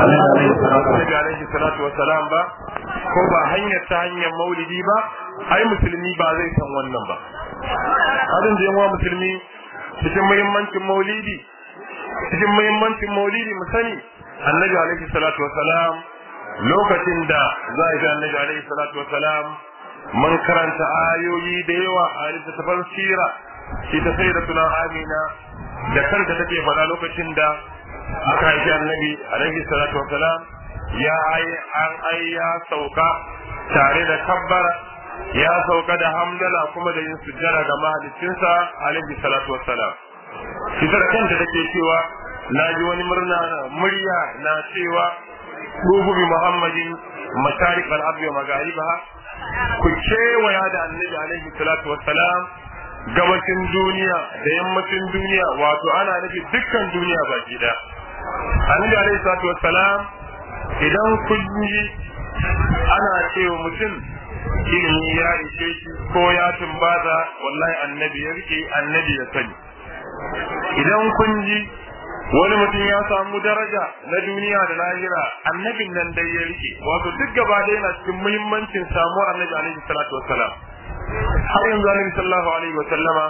annabi alaihi salatu wassalam ba ko ba hanyar ta hanyar maulidi ba ai musulmi ba zai san wannan ba hadin da yawa musulmi cikin muhimmancin maulidi cikin muhimmancin maulidi mu sani annabi alaihi salatu wassalam lokacin da za a ga annabi alaihi salatu wassalam mun karanta ayoyi da yawa a littattafan sira ita sai da tunan amina da kanta take faɗa lokacin da aka haifi annabi alaihi salatu wassalam ya ai an ai ya sauka tare da kabbara ya sauka da hamdala kuma da yin sujjara ga mahaliccinsa alaihi salatu wassalam ita da kanta take cewa na ji wani murna murya na cewa ruhu bi muhammadin masharik al-ardi wa magharibaha ku kewaya da annabi alaihi salatu wassalam gabacin duniya da yammacin duniya wato ana nufi dukkan duniya baki da annabi alaihi salatu wassalam idan kun ji ana cewa mutum ilimi ya ishe shi ko ya tumbaza wallahi annabi ya rike annabi ya sani idan kun ji wani mutum ya samu daraja na duniya da lahira annabin nan dai ya rike wato duk gaba da yana cikin muhimmancin samuwar annabi alaihi salatu wassalam har yanzu annabi sallallahu alaihi wasallama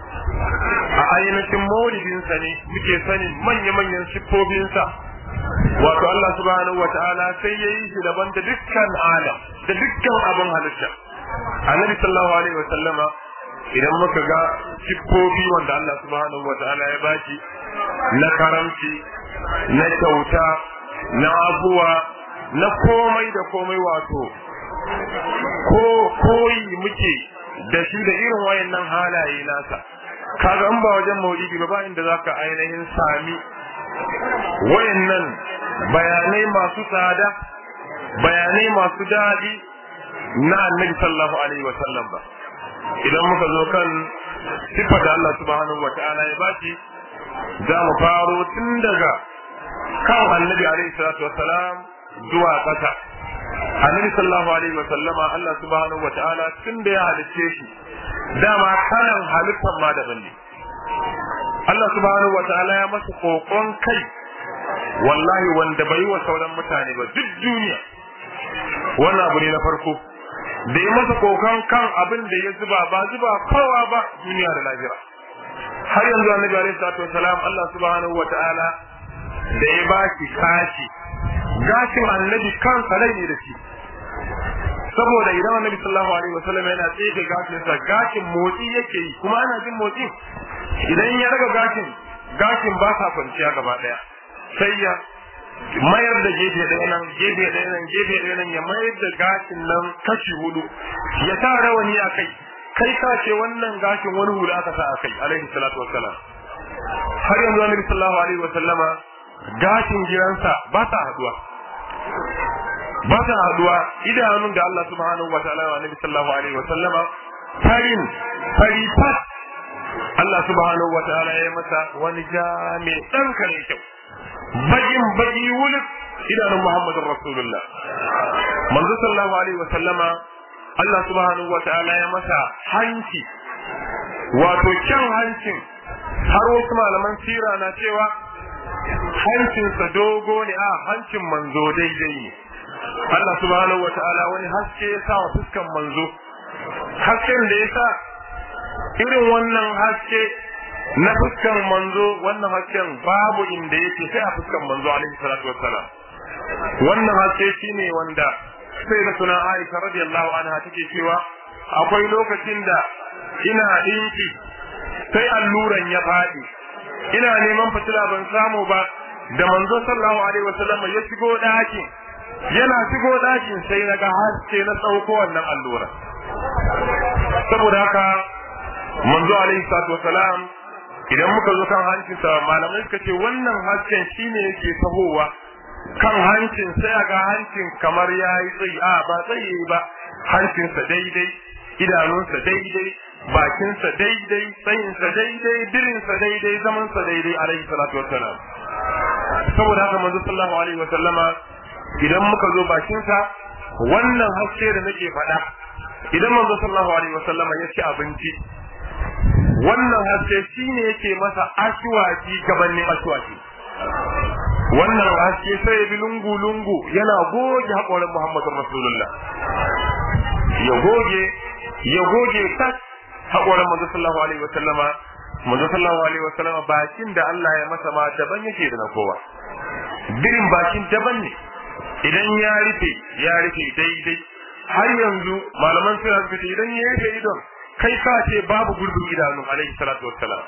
a ainihin maulidinsa ne muke sanin manya-manyan siffofinsa wato Allah subhanahu wa ta'ala sai ya yi shi daban da dukkan alam da dukkan abin halitta annabi sallallahu alaihi wasallama idan muka ga siffofi wanda Allah subhanahu wa ta'ala ya baki na karamci na kyauta na abuwa na komai da komai wato ko koyi muke da shi da irin wayannan halaye nasa kaga in ba wajen maulidi ba ba inda zaka ainihin sami wayannan bayanai masu tsada bayanai masu daɗi na annabi sallallahu alaihi wa sallam ba idan muka zo kan sifar da Allah subhanahu wa ta'ala ya baki za mu faro tun daga kan annabi alaihi salatu wassalam zuwa ƙasa annabi sallallahu alaihi wa sallama Allah subhanahu wa ta'ala tun da ya halicce shi dama kalan halittar ma daban ne Allah subhanahu wa ta'ala ya masa kokon kai wallahi wanda bai wa sauran mutane ba duk duniya wannan abu ne na farko da ya masa kokon kan abin da ya zuba ba zuba kowa ba duniya da lahira har yanzu annabi alaihi salatu wasalam Allah subhanahu wa ta'ala da ya ba shi kashi gashin annabi kansa rai ne da shi saboda idan annabi sallallahu alaihi wasallam yana tsaye gashin sa gashin motsi yake yi kuma ana jin motsi idan ya raga gashin gashin ba sa kwanciya gaba daya sai ya mayar da gefe ɗaya nan gefe ɗaya nan gefe ɗaya nan ya mayar da gashin nan kashi hudu ya sa rawani a kai kai ka ce wannan gashin wani hula aka sa a kai alaihi salatu wassalam har yanzu annabi sallallahu alaihi wasallama gashin giransa ba sa haduwa ba sa haduwa idanun da Allah subhanahu wa ta'ala wa annabi sallallahu alaihi wasallama farin fari fat Allah subhanahu wa ta'ala ya masa wani ja mai dan kare kyau bakin baki wuluk idanun Muhammadin Rasulullah manzo sallallahu alaihi wasallama Allah subhanahu wa ta'ala ya masa hanci wato kyan hancin har wasu malaman sira na cewa hancinsa dogo ne a hancin manzo daidai ne Allah subhanahu wa ta'ala wani haske ya sa wa fuskan manzo hasken da ya sa irin wannan haske na fuskan manzo wannan hasken babu inda yake sai a fuskan manzo alaihi salatu wassalam wannan haske shine wanda sai da suna Aisha radiyallahu anha take cewa akwai lokacin da ina dinki sai alluran ya faɗi ina neman fitila ban samu ba da manzo sallallahu alaihi wasallam ya shigo ɗakin yana shigo ɗakin sai na ga haske na tsauko wannan allura saboda haka manzo alaihi salatu wasalam idan muka zo kan hancinsa malamai suka ce wannan hasken shine yake tahowa kan hancin sai ga hancin kamar ya yi tsayi a ba tsayi ba hancinsa daidai idanunsa daidai bakinsa daidai tsayinsa daidai dirinsa daidai zamansa daidai alaihi salatu wassalam saboda haka manzo sallallahu alaihi wasallama idan muka zo bakinsa wannan haske da nake faɗa idan manzo sallallahu alaihi wasallama ya ci abinci wannan haske shine yake masa ashwaki gabanin ashwaki wannan haske sai ya bi lungu lungu yana goge haƙorin Muhammadun Rasulullah ya goge ya goge tas haƙorin manzo sallallahu alaihi wa sallama manzo sallallahu alaihi wa sallama bakin da Allah ya masa ma daban yake da na kowa birin bakin daban ne idan ya rufe ya rufe daidai har yanzu malaman suna suka ce idan ya rufe idon kai ka ce babu gurbin idanu alaihi salatu wassalam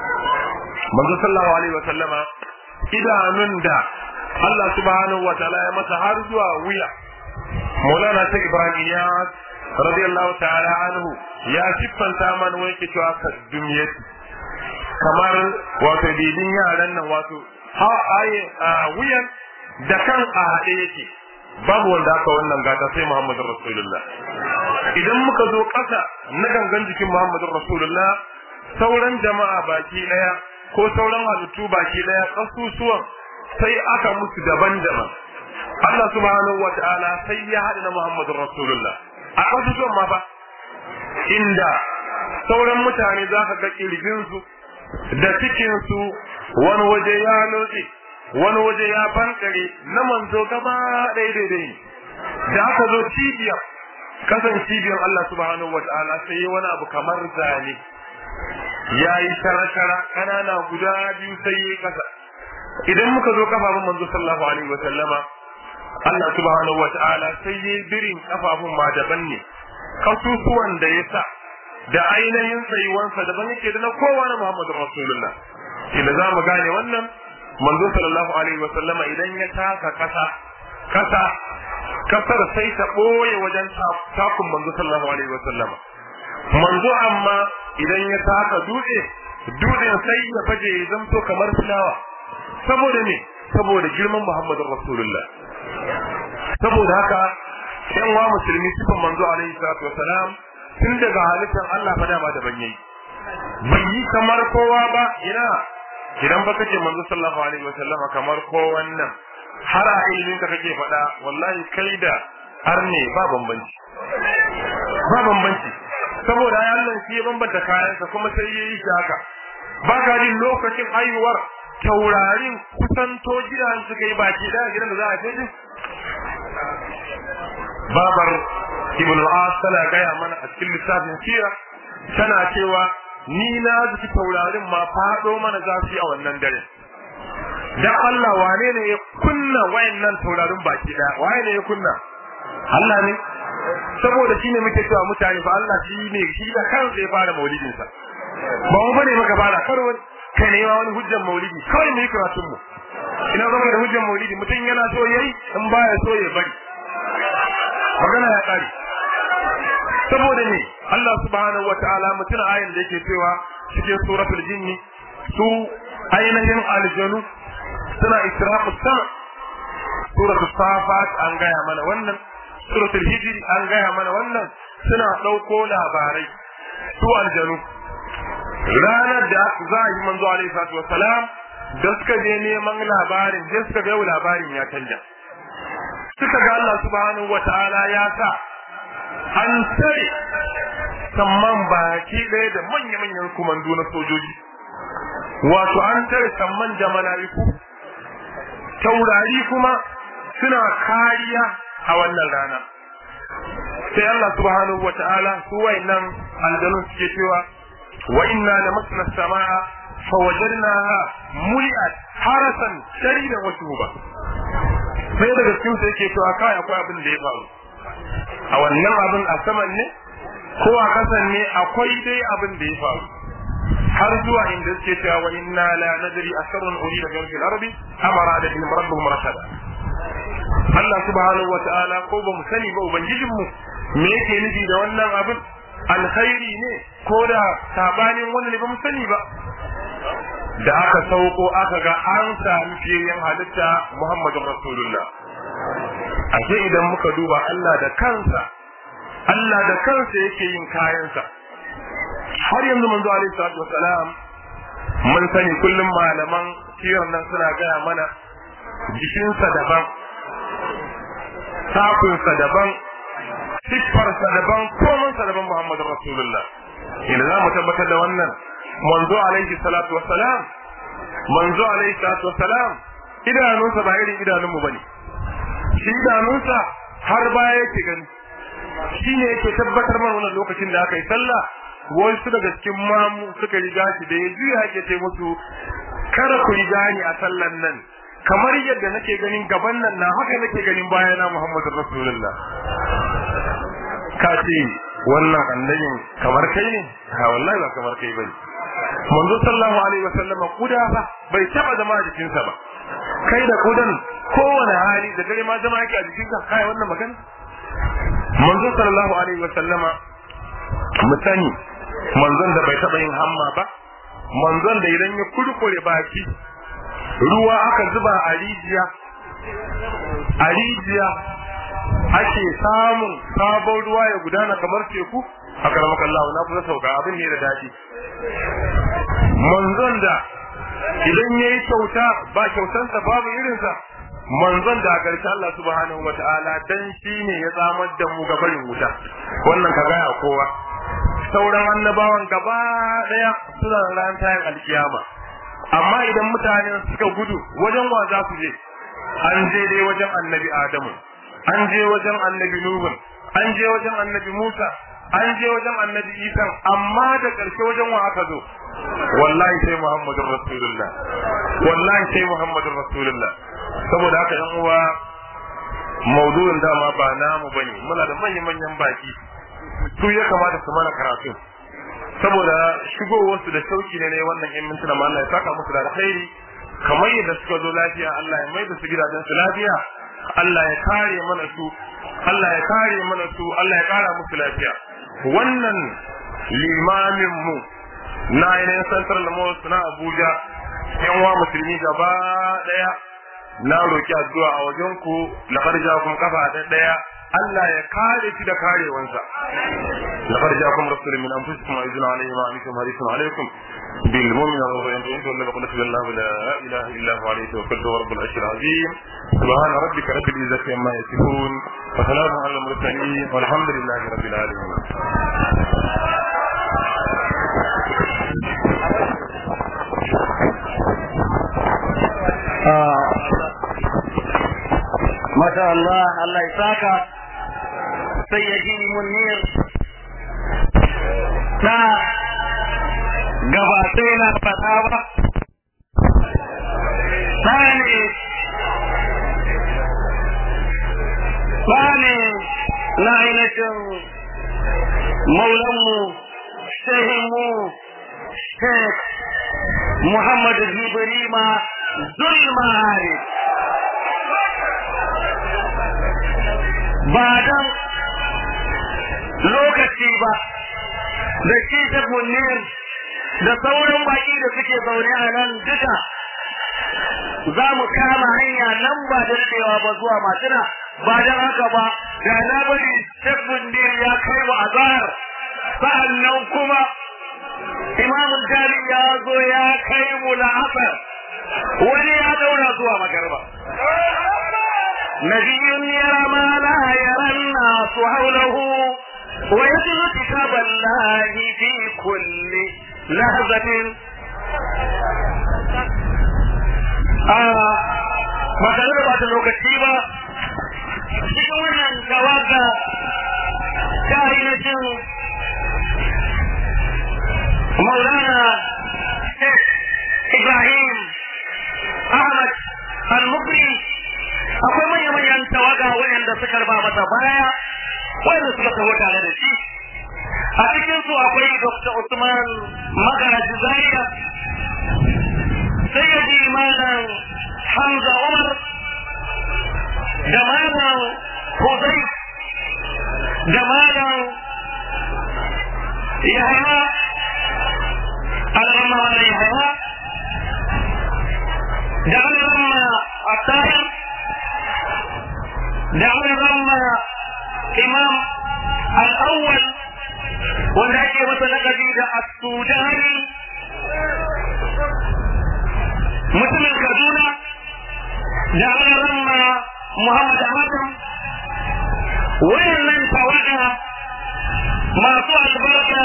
manzo sallallahu alaihi wa sallama idanun da Allah subhanahu wa ta'ala ya masa har zuwa wuya Maulana Sheikh Ibrahim ya radiyallahu ta'ala anhu ya siffanta mana wai ke cewa kadumiyat kamar wato bidin yaran nan wato ha aye wuyan da kan a haɗe yake babu wanda aka wannan gata sai Muhammadin Rasulullah idan muka zo ƙasa na gangan jikin Muhammadin Rasulullah sauran jama'a baki ɗaya ko sauran halittu baki ɗaya ƙasusuwan sai aka musu daban-daban Allah subhanahu wa ta'ala sai ya haɗa na Muhammadin Rasulullah a ƙasusuwan ma fa inda sauran mutane za ka ga ƙirjinsu da cikinsu wani waje ya lotse wani waje ya bankare na manzo gaba ɗaya daidai ne da aka zo cibiyar kasan cibiyar Allah subhanahu wa ta'ala sai yi wani abu kamar zane ya yi shara-shara ƙanana guda biyu sai yi kasa idan muka zo kafafun manzo sallallahu alaihi wa sallama Allah subhanahu wa ta'ala sai yi birin kafafun ma daban ne kasusuwan da ya sa da ainihin tsayuwansa daban yake da na kowane Muhammadu Rasulullah inda za mu gane wannan manzo sallallahu alaihi wa sallama idan ya taka kasa kasa kasar sai ta boye wajen takun manzo sallallahu alaihi wa sallama manzo amma idan ya taka dutse dutsen sai ya faje ya zamto kamar fulawa saboda me saboda girman Muhammadu Rasulullah saboda haka yan wa musulmi sifan manzo alaihi salatu wasalam tun daga halittar Allah fa dama da ban yayi bai yi kamar kowa ba ina idan ba kace manzo sallallahu alaihi wasallama kamar ko wannan har a ilimin ka kake faɗa wallahi kai da arne ba bambanci ba bambanci saboda ya Allah shi ya bambanta kayansa kuma sai ya yi shi haka ba ka jin lokacin haihuwar taurarin kusanto gidan suka yi baki da gidan da za a kai babar ibn al-as tana gaya mana a cikin lissafin sira tana cewa ni na zuci taurarin ma faɗo mana zafi a wannan dare dan Allah wane ne ya kunna wayannan taurarin baki daya waye ne ya kunna Allah ne saboda shine muke cewa mutane fa Allah shi ne shi da kansa ya fara maulidin sa ba mu bane muka fara karo kai ne ma wani hujjar maulidi kawai mu yi karatun mu ina zama da hujjar maulidi mutum yana so yayi in baya so ya bari magana ya kare saboda ne Allah subhanahu wataala mutum ayin da yake cewa cikin suratul jinni su ainihin aljanu suna israfu sama suratul safat an gaya mana wannan suratul hijri an gaya mana wannan suna ɗauko labarai su aljanu ranar da za a yi manzo alaihi salatu wassalam da suka je neman labarin da suka ga labarin ya canja suka ga Allah subhanahu wataala ya sa an tare samman baki ɗaya da manya-manyan kumandu na sojoji wato an tare samman da mala'iku taurari kuma suna kariya a wannan rana sai Allah subhanahu wata'ala su wayannan aljanun suke cewa wa inna lamasna samaa fa wajadnaha muli'at harasan sharidan wa shuba sai daga cikin sai yake cewa kai akwai abin da ya faru a wannan abin a saman ne ko a kasan ne akwai dai abin da ya faru har zuwa inda suke cewa wa inna la nadri asrun urida bi fil ardi amara da in rabbuhum rashada Allah subhanahu wa ta'ala ko ba mu sani ba ubangijin mu me yake nufi da wannan abin alkhairi ne ko da sabanin wanda ne ba mu sani ba da aka sauko aka ga an sami fiyayyen halitta Muhammadun Rasulullah ashe idan muka duba Allah da kansa Allah da kansa yake yin kayansa har yanzu manzo alaihi salatu wasalam mun sani kullum malaman sirar nan suna gaya mana jikinsa daban takunsa daban siffarsa daban komansa daban Muhammadu Rasulullah idan za mu tabbatar da wannan manzo alaihi salatu wasalam manzo alaihi salatu wasalam idanunsa ba irin idanunmu bane shi idanunsa har baya yake gani shi ne yake tabbatar mana wannan lokacin da aka yi sallah wasu daga cikin mamu suka riga shi da ya juya yake ce musu kada ku riga ni a sallan nan kamar yadda nake ganin gaban nan na haka nake ganin bayana Muhammadu Rasulullah ka ce wannan annabin kamar kai ne ha wallahi ba kamar kai bane manzo sallallahu alaihi wasallam kuda fa bai taba zama a jikinsa ba kai da kudan kowane hali da dare ma zama yake a jikinka kai wannan magana manzo sallallahu alaihi wasallama mutane manzon da bai taba yin hamma ba manzon da idan ya kurkure baki ruwa aka zuba a rijiya a rijiya ake samun sabon ruwa ya gudana kamar teku a karamar Allah na kusa sauka abin ne da daɗi manzon da idan ya yi kyauta ba kyautansa babu irinsa manzon da a ƙarshe Allah subhanahu wa ta'ala dan shi ne ya tsamar da mu ga barin wuta wannan ka gaya kowa sauran annabawan gaba ɗaya suna ran tayin alkiyama amma idan mutane suka gudu wajen wa za su je an je dai wajen annabi adamu an je wajen annabi nuhu an je wajen annabi musa an je wajen annabi isa amma da ƙarshe wajen wa aka zo wallahi sai muhammadun rasulullah wallahi sai muhammadun rasulullah saboda haka yan uwa maudu'in dama ba namu bane muna da manyan manyan baki su ya kamata su mana karatu saboda shigowarsu da sauki ne ne wannan yan mintuna ma Allah ya saka musu da alkhairi kamar yadda suka zo lafiya Allah ya mai da su gidajen su lafiya Allah ya kare mana su Allah ya kare mana su Allah ya kara musu lafiya wannan limamin mu na ainihin central mosque na Abuja yan wa musulmi gaba daya na roki addu'a a wajen ku laqad ja'akum kafa da daya Allah ya kare shi da karewansa laqad ja'akum rasulun min anfusikum azizun alayhi ma antum harisun alaykum bil mu'mina wa yantum wa laqad sallallahu la ilaha illa huwa alayhi tawakkaltu wa rabbul arshil azim subhana rabbika rabbil izzati amma yasifun wa salamun alal mursalin walhamdulillahi rabbil alamin Masha Allah, Allah ya saka sayyadi munir na gabatai na fata ba tsani tsani na ainihin maulanmu shehinmu sheikh muhammadu jibrima zulmahari ba dan lokaci ba da shi ta munir da sauran baki da suke zaune a nan duka za mu kama hanya nan ba da daɗewa ba zuwa matuna ba don haka ba da na bari Sheikh Munir ya kai mu azhar sa'annan kuma Imam Jami ya zo ya kai mu la'asar wani ya daura zuwa magarba نبي يرى ما لا يرى الناس حوله ويتلو كتاب الله في كل لحظة آه ما كان da bata lokaci ba cikin wannan tawaga ta ainihin maulana Sheikh Ibrahim Ahmad Al-Mukri akwai manya-manyan tawaga waɗanda suka raba masa baya waɗanda suka taho tare da shi a cikin su akwai Dr. Usman Magaraji Zaria Sayyidi Malam Hamza Umar da Malam Huzai da Malam Yahaya Alhamma Malam Yahaya da Alhamma Attahir da Alhamma Imam Al-Awwal wanda ake masa lakabi da As-Sudani mutumin Kaduna da Alhamma Muhammad Adam wayannan tawaga masu albarka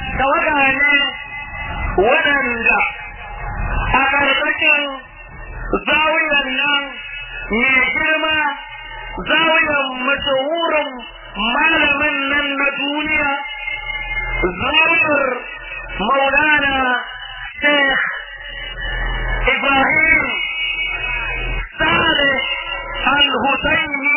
tawaga ne waɗanda a ƙarƙashin zawiyan nan mai girma zawiyan mashahurin malamin nan na duniya zawiyar maulana sheikh ibrahim saleh al-husaini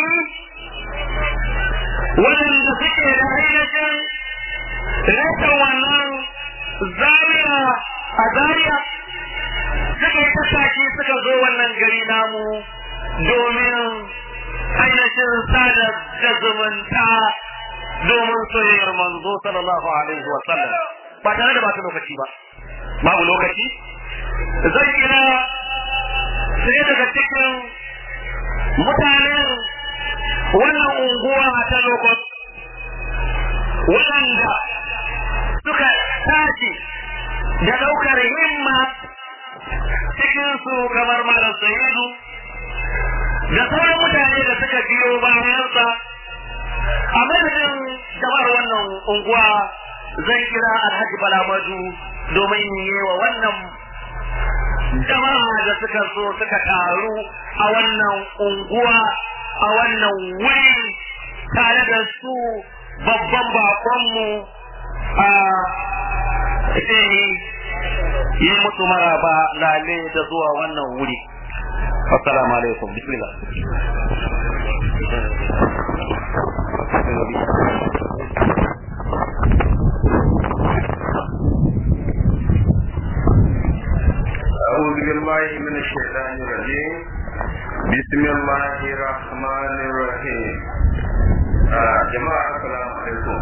waɗanda suke da ainihin rashin wannan zawiya a zariya suka yi tattaki suka zo wannan gari namu domin ainihin sada da zumunta domin soyayyar manzo sallallahu alaihi wa sallam ba tare da bata lokaci ba babu lokaci zan kira sai daga cikin mutanen wannan unguwa ta lokot waɗanda suka tashi da ɗaukar himma cikinsu kamar malam sayidu da sauran mutane da suka biyo bayansa a madadin jama'ar wannan unguwa zan kira alhaji balamadu domin yi wa wannan jama'a da suka so suka taru a wannan unguwa a wannan wuri tare da su babban bakonmu a yi musu maraba lale da zuwa wannan wuri assalamu alaikum bismillah أعوذ بالله من الشيطان الرجيم بسم الله الرحمن الرحيم آه جماعة السلام عليكم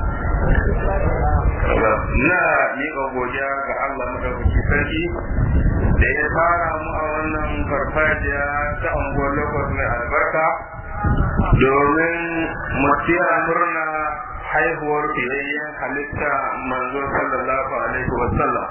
na miƙa godiya ga Allah madaukaki sarki da ya fara mu a wannan farfajiya ta unguwar lokos mai albarka domin mu tira murna haihuwar fiyayyen halitta manzo sallallahu alaihi wa sallam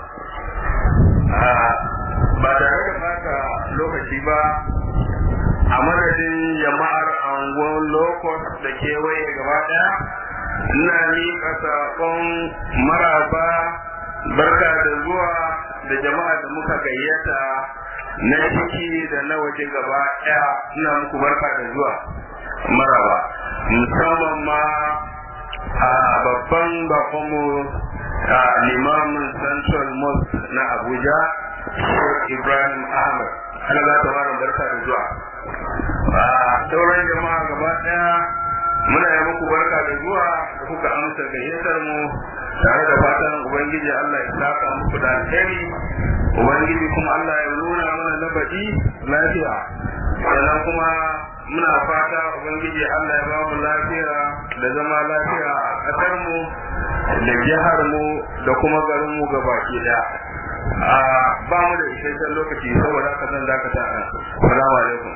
ba tare da bata lokaci ba a madadin jama'ar angon lokos da kewaye gaba daya ina miƙa saƙon maraba barka da zuwa da jama'a da muka gayyata na ciki da na waje gaba daya ina muku barka da zuwa maraba musamman ma a babban bakonmu a limamin central mosque na abuja ibrahim ahmad ana za ta mara barka da zuwa a sauran jama'a gaba daya muna yi muku barka da zuwa da kuka amsa gayyatar mu tare da fatan ubangiji Allah ya saka muku da alheri ubangiji kuma Allah ya nuna mana na baɗi lafiya sannan kuma muna fata ubangiji Allah ya ba mu lafiya da zama lafiya a ƙasar mu da jihar mu da kuma garin mu gabaki daya a ba mu da isasshen lokaci saboda haka zan dakata a salamu alaikum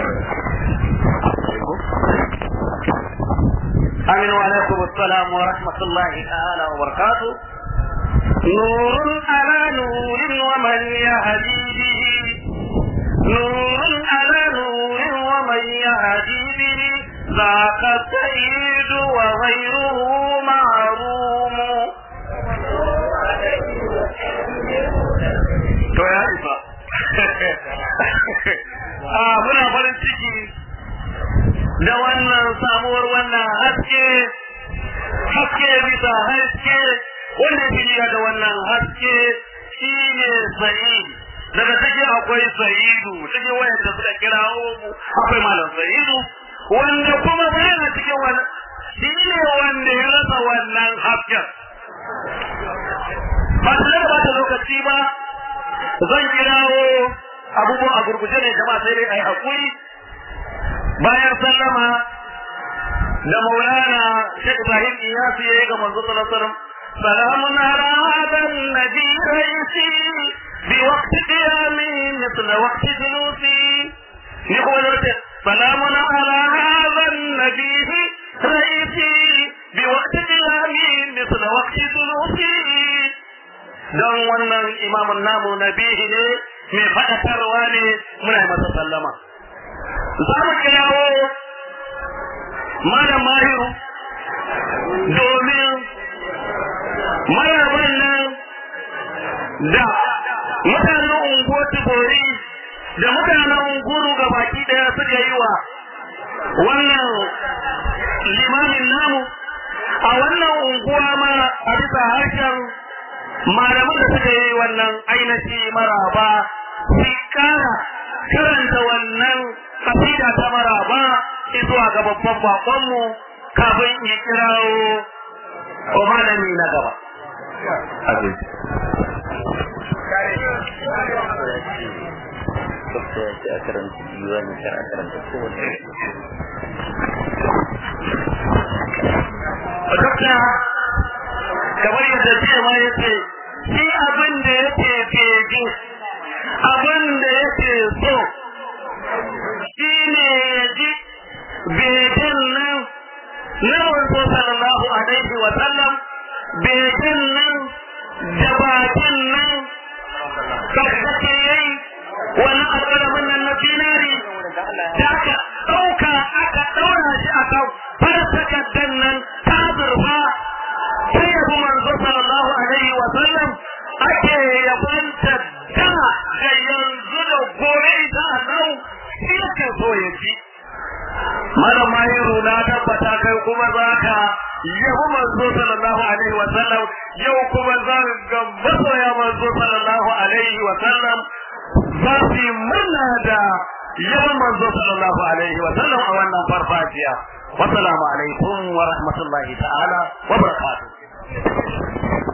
آمين وعليكم السلام ورحمة الله تعالى وبركاته نور على نور ومن يهدي به نور على نور ومن يهدي به ذاك السيد وغيره معروم to ya isa a muna farin ciki da wannan samuwar wannan haske haske bisa haske wanda ya da wannan haske shi ne sa'id daga cikin akwai sa'idu cikin wayanda suka kira mu akwai malam sa'idu wanda kuma bayan cikin wannan shi ne wanda ya rasa wannan hasken ba tare da bata lokaci ba zan kirawo abubuwan a gurguje ne jama'a sai dai ai hakuri bayan sallama da maulana Sheikh Ibrahim Iyasi yayi ga manzo sallallahu alaihi wasallam salamun ala hadan nabi raisi bi waqti qiyami mithla waqti julusi ni ko wala salamun ala hadan nabi raisi bi waqti qiyami mithla waqti julusi dan wannan imamun namu nabihi ne mai faɗakarwa ne muna masa sallama za mu kirawo malam mahiru domin maraban nan da mutanen unguwar tibori da mutanen guru ga baki daya suka yi wa wannan limamin namu a wannan unguwa ma a bisa harshen malaman da suka yi wannan ainihi maraba su kara karanta wannan kasida ta maraba zuwa ga babban bakonmu kafin ya kirawo o malami na gaba. Dokta, kamar yadda cewa ya ce, shi abin da yake fege, abin da yake so, shi ne ya ji begen nan na wanzu sallallahu alaihi wa sallam, begen nan da bakin nan karkace yayi wani alƙalamin nan na dinari da aka ɗauka aka ɗaura shi a kan farsakan nan ta zurfa sai yabi manzo sallallahu alaihi wa sallam ake yabanta da da yanzu da gobe da Allah shi yake so ya ji Malam Mahiru na tabbata kai kuma za ka yabi manzo sallallahu alaihi wa sallam yau kuma za ga masoya manzo sallallahu alaihi wa sallam za su yi murna da yawan manzo sallallahu alaihi wa sallam a wannan farfajiya wassalamu alaikum wa rahmatullahi ta'ala wa barakatuh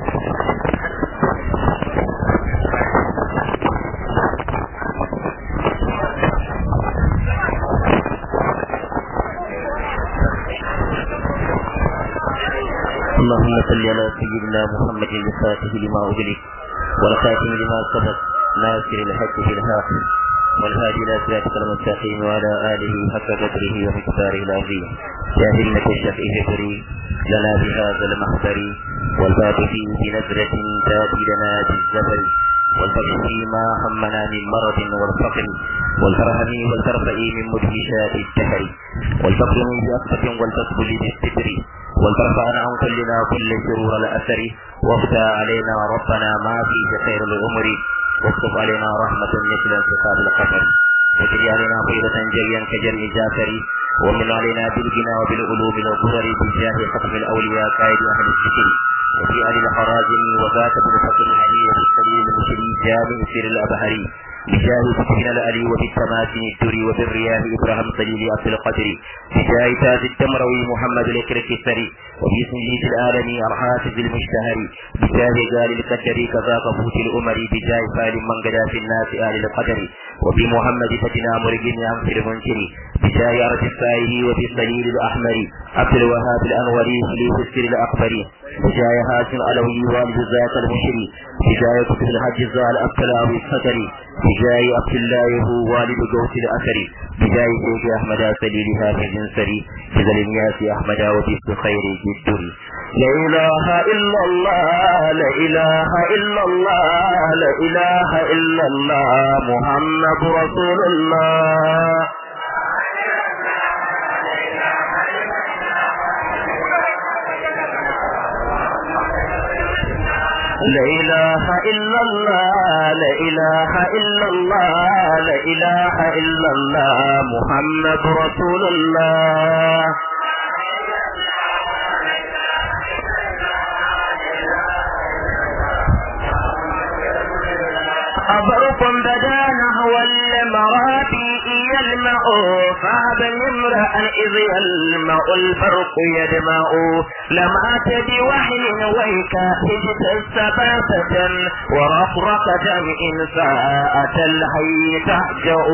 اللهم صل على سيدنا محمد الفاتح لما أغلق والخاتم لما سبق ناصر الحق بالحق والهادي إلى صراطك المستقيم وعلى آله حق قدره ومقداره العظيم يا همة الشيخ اهدري لنا بهذا المحضر والباب فيه بنزرة تاتي لنا بالزبر والفقر فيما همنا من مرض والفقر والفرهم والترفع من مدهشات الدهر والفقر من بأسفة والتصب بالستر والترفع عن كلنا كل شرور الأثر وافتى علينا ربنا ما فيه خير الأمر واكتب علينا رحمة مثل انتقاد القطر وجري علينا فيضة جريا كجري جافر ومن علينا بالغنى وبالعلوم الغرر بجاه ختم الأولياء قائد أهل الذكر وفي آل الحرازم وذات بالفقر الحديث السليم المشري جامع سير الأبهري بجاه سكين الألي وبالتماسن الدري وبالرياح إبراهيم صليل عبد القدر بجاه تاج الدمروي محمد الكرك الثري وبسنجيد العالمي الحافظ المشتهر بجاه قال القدر كذاك فوت الأمر بجاه فال من قدا في الناس آل القدر وبمحمد فتنا مرقين عن في المنكر بجاه أرض السائه وبالصليل الأحمر عبد الوهاب الأنوري خليف السر الأكبر بجاه هاشم علوي والد ذات المشري بجاه كتب الحج الزال الأبتلاوي الفتري بجاه عبد الله هو والد قوس الأثر بجاه شيخ أحمد سليلها في الجنسري بذل الناس أحمد وبيت خير جدر لا إله إلا الله لا إله إلا الله لا إله إلا الله محمد رسول الله لا إله إلا الله لا إله إلا الله لا إله إلا الله محمد رسول الله أبركم بدا نحو المرابي يلمع فهب امرأ إذ يلمع البرق يدمع لمعت بوحي ويك هجت السباسة ورفرقة إن ساءت الحي تهجأ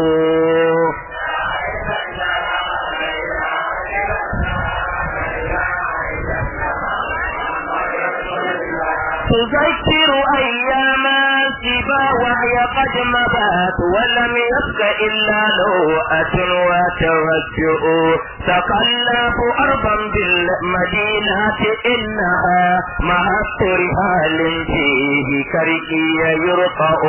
تذكر أيام سبا وهي قد مضت ولم يبق إلا لوءة وتوجع تقلب أرضا بالمدينة إنها مهد رهال فيه كركي يرقع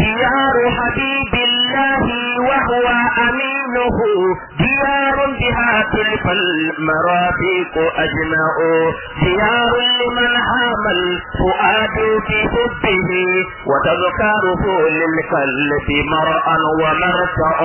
ديار حبيب الله وهو أمينه ديار بها تلف المرافق أجمع ديار لمن هام الفؤاد في حبه وتذكاره للقلب مرءا ومرفع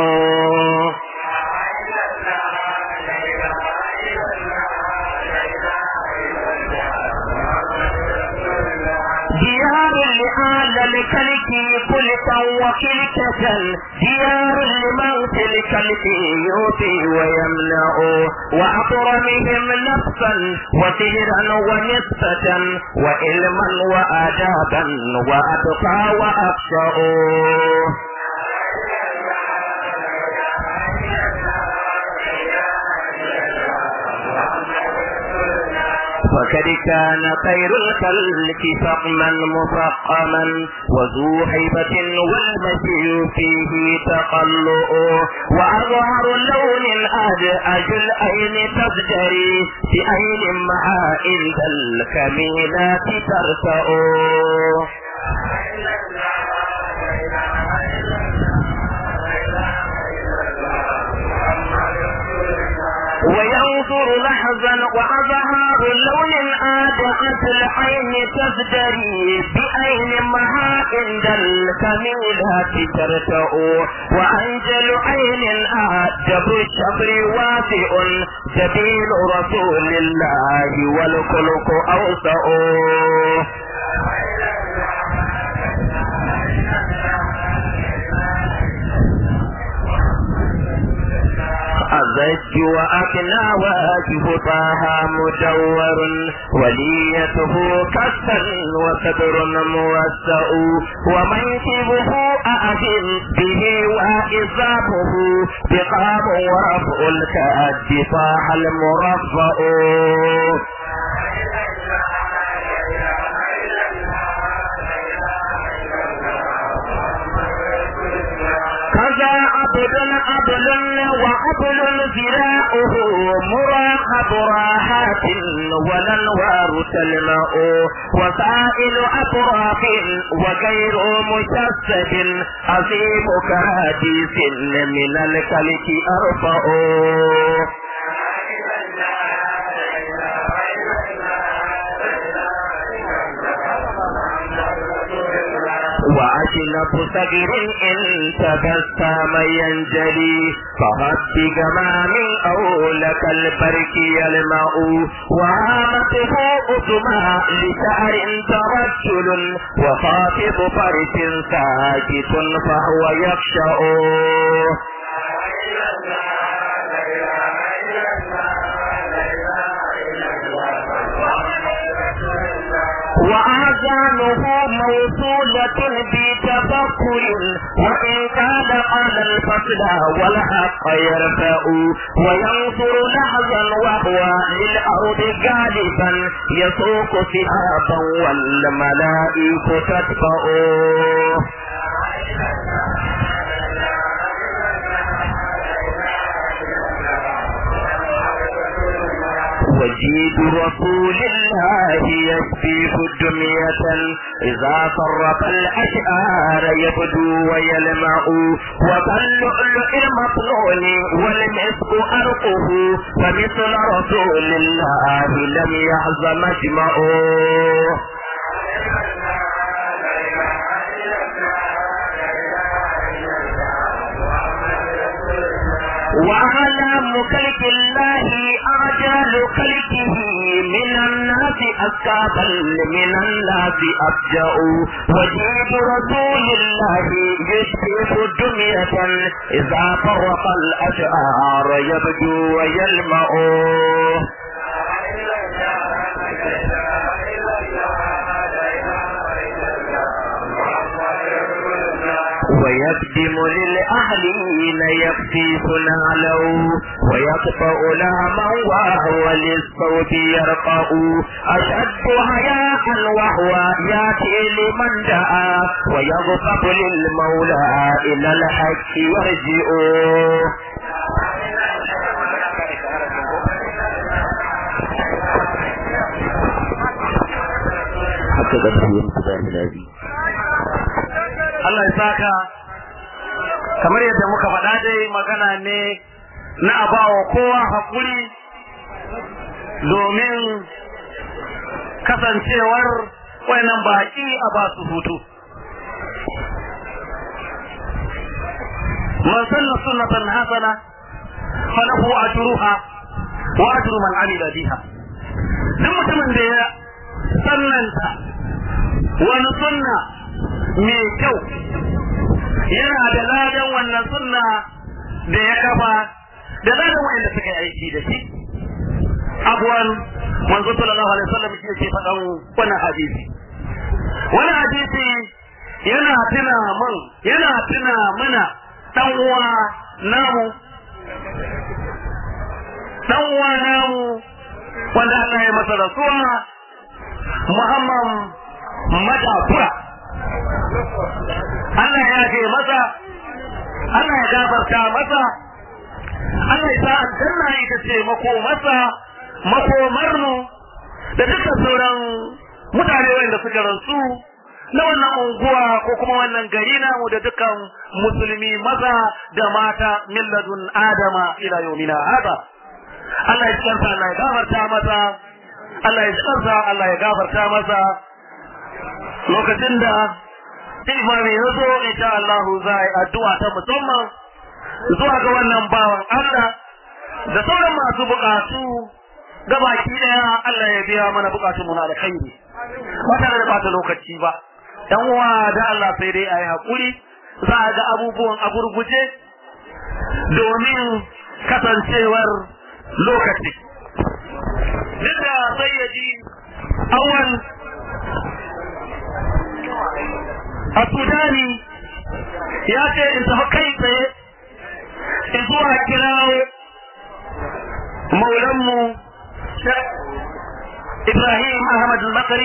ديار لآل الكلك كلكا وكلكة ديار لمن في الكلك يؤتي ويمنع وأكرمهم نفسا وسهرا ونسبة وعلما وآدابا وأتقى وأخشع وقد كان خير الخلق فقما مفقما وذو هيبة والمشي فيه تقلؤ وأظهر لون أدأج العين تزدري بعين مع عند الكميلات ترتأ وينظر لحظا وأظهار لون آدأت العين تزدري بأين مها عند الكميلات ترتأ وأنجل عين أدب الشبر واسع جبين رسول الله والخلق أوسع الزج وأكنى واجه طه مدور وليته كسا وصدر موسع ومنكبه أعجل به وإصابه بقام ورفع الكأد طاح المرفع كذا عبد عبد وعبد ذراعه مراقب راحات والانوار تلمع وسائل اطراف وغير مشسد عظيم كحديث من الكلك ارفع وأشنف صغير إن تبسم ينجلي فهب جمام أو لك البرك يلمع وهامته أسمى لشعر ترجل وخافض فرس ساكت فهو يخشع وآذانه موصولة بتفكر وإن كان على الفصل والحق يرفع وينصر لحظا وهو للأرض غالبا يسوق سحابا والملائكة تتبعه وجيد رسول الله يشفيه دمية إذا صرف الأشعار يبدو ويلمع وكاللؤلؤ المطلول والمسك أرقه فمثل رسول الله لم يحظ مجمعه وأعلام خلق الله أعجال خلقه من الناس أسكابا من الناس أفجأ وجيب رسول الله يشبه دمية إذا فرق الأشعار يبدو ويلمع ويقدم للأهلين يكفيف نعلو ويقطع لهما وهو للصوت يرقع أشد حياء وهو ياتي لمن دعا ويغضب للمولى إلى الحق يرجع حتى قدره يمتدى الذي Allah ya saka kamar yadda muka faɗa dai magana ne na abawa kowa haƙuri domin kasancewar wayannan baƙi a ba su hutu man sanna sunnatan hasana falahu ajruha wa ajru man amila biha duk mutumin da ya sannanta wani sunna mai kyau yana da ladan wannan sunna da ya kafa da ladan wanda suka yi aiki da shi abuwan manzo sallallahu alaihi wasallam shi yake faɗan wannan hadisi wannan hadisi yana tuna mun yana tuna mana dan uwa namu dan uwa namu wanda Allah ya masa rasuwa Muhammad Madafura Allah ya ce masa Allah ya gafarta masa Allah ya sa aljanna ita ce mako masa makomar mu da dukkan sauran mutane wanda suka rasu na wannan unguwa ko kuma wannan gari namu da dukkan musulmi maza da mata milladun adama ila yawmina hada Allah ya tsarsa Allah ya gafarta masa Allah ya tsarsa Allah ya gafarta masa lokacin da imami ya zo insha Allah za a yi addu'a ta musamman zuwa ga wannan bawan Allah da sauran masu bukatu gabaki daya Allah ya biya mana bukatun mu na alkhairi ba tare da bata lokaci ba dan uwa da Allah sai dai ayi hakuri za a ga abubuwan a gurguje domin kasancewar lokaci duk da sayyadi awal a sudani ya ce in tafi kai tsaye in zuwa kirawo maulanmu Ibrahim Ahmad al-Bakari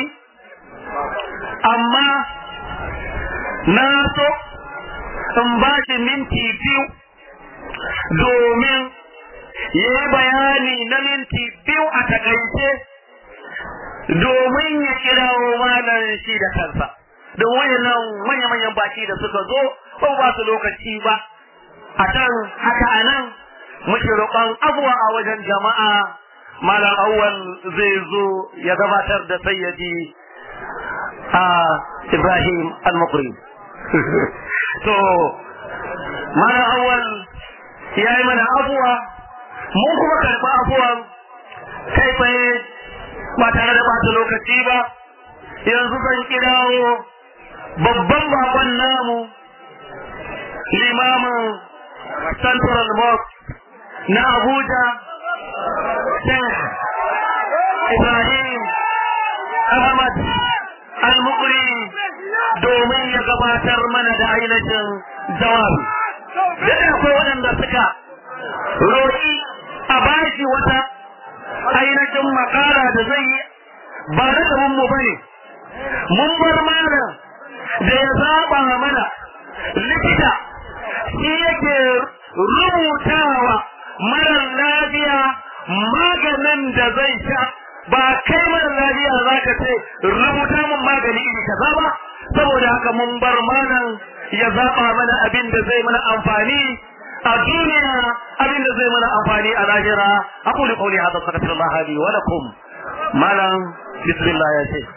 amma na so in ba shi minti biyu domin ya yi bayani na minti biyu a takaice domin ya kirawo malam shi da kansa don wayannan manya-manyan baki da suka zo ba ba su lokaci ba a can haka a nan muke roƙon abuwa a wajen jama'a malam awwal zai zo ya gabatar da sayyadi a ibrahim al-mukri to malam awwal ya yi mana abuwa mun kuma karɓi abuwan kai tsaye ba tare da bata lokaci ba yanzu zan kirawo babban bakon namu limamin central mosque na abuja sheikh ibrahim ahmad al-mukri domin ya gabatar mana da ainihin jawabi da akwai waɗanda suka roƙi a bashi wata ainihin makara da zai yi ba da mu bane mun bar malam da ya zaba mana likita shi yake rubutawa marar lafiya maganin da zai sha ba kai marar lafiya za ka ce rubuta mun magani iri kaza ba saboda haka mun bar malam ya zaba mana abin da zai mana amfani a duniya abin da zai mana amfani a lahira aqulu qawli hadha astaghfirullah li wa lakum malam bismillah ya ce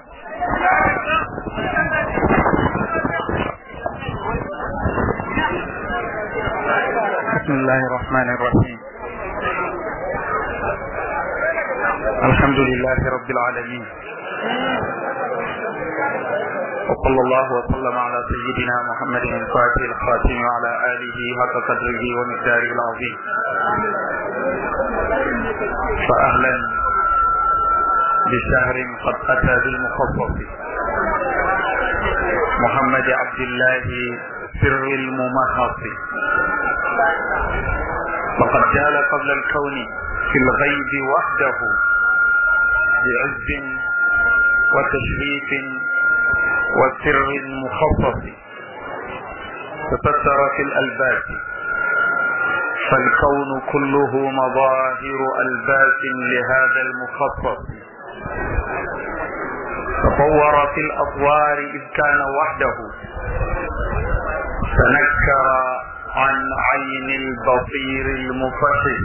بسم الله الرحمن الرحيم الحمد لله رب العالمين وصلى الله وسلم على سيدنا محمد الفاتح الخاتم وعلى آله حق قدره ومقداره العظيم فأهلا بشهر قد أتى بالمخصص محمد عبد الله سر الممحص وقد جال قبل الكون في الغيب وحده بعز وتشريف وسر مخصص تستر في الألباس فالكون كله مظاهر ألباس لهذا المخصص تطور في الأطوار إذ كان وحده تنكر عن عين البصير المفحص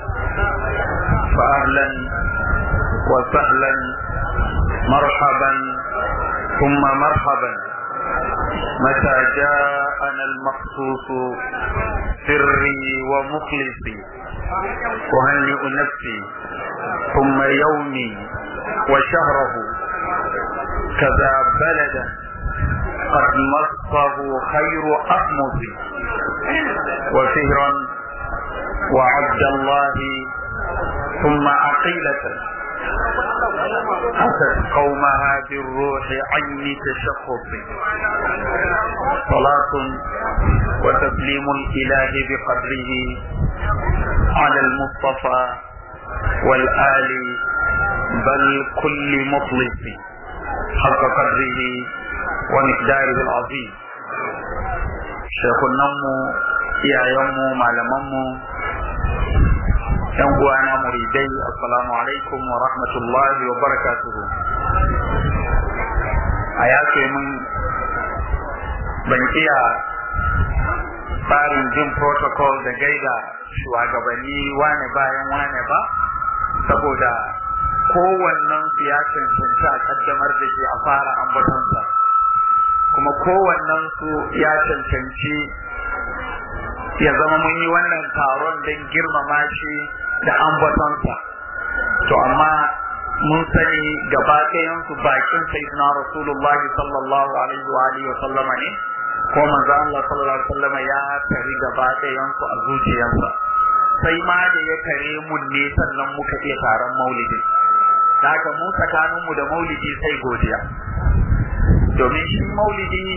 فأهلا وسهلا مرحبا ثم مرحبا متى جاءنا المخصوص سري ومخلصي أهنئ نفسي ثم يومي وشهره كذا بلدا قد مصه خير أخمص وفهرا وعبد الله ثم عقيلة أتت قومها بالروح عين تشخص صلاة وتسليم الإله بقدره على المصطفى والآل بل كل مخلص حق قدره ومقداره العظيم شيخ النمو يا يوم معلممو yan uwana muridai assalamu alaikum wa rahmatullahi wa barakatuhu a yace mun ban iya tsarin jin protocol da gaida shugabanni wane bayan wane ba saboda kowannen su ya cancanci a kaddamar da shi a fara ambatonsa kuma kowannen su ya cancanci ya zama mun yi wannan taron don girmama shi da ambatonsa to amma mun sani gaba ɗayansu bakin sayyidina rasulullah sallallahu alaihi wa alihi wa sallama ne ko manzo Allah sallallahu alaihi wa sallama ya tari gaba ɗayansu a zuciyarsa sai ma da ya kare mun ne sannan muka iya taron maulidi haka mu tsakaninmu da maulidi sai godiya domin shi maulidi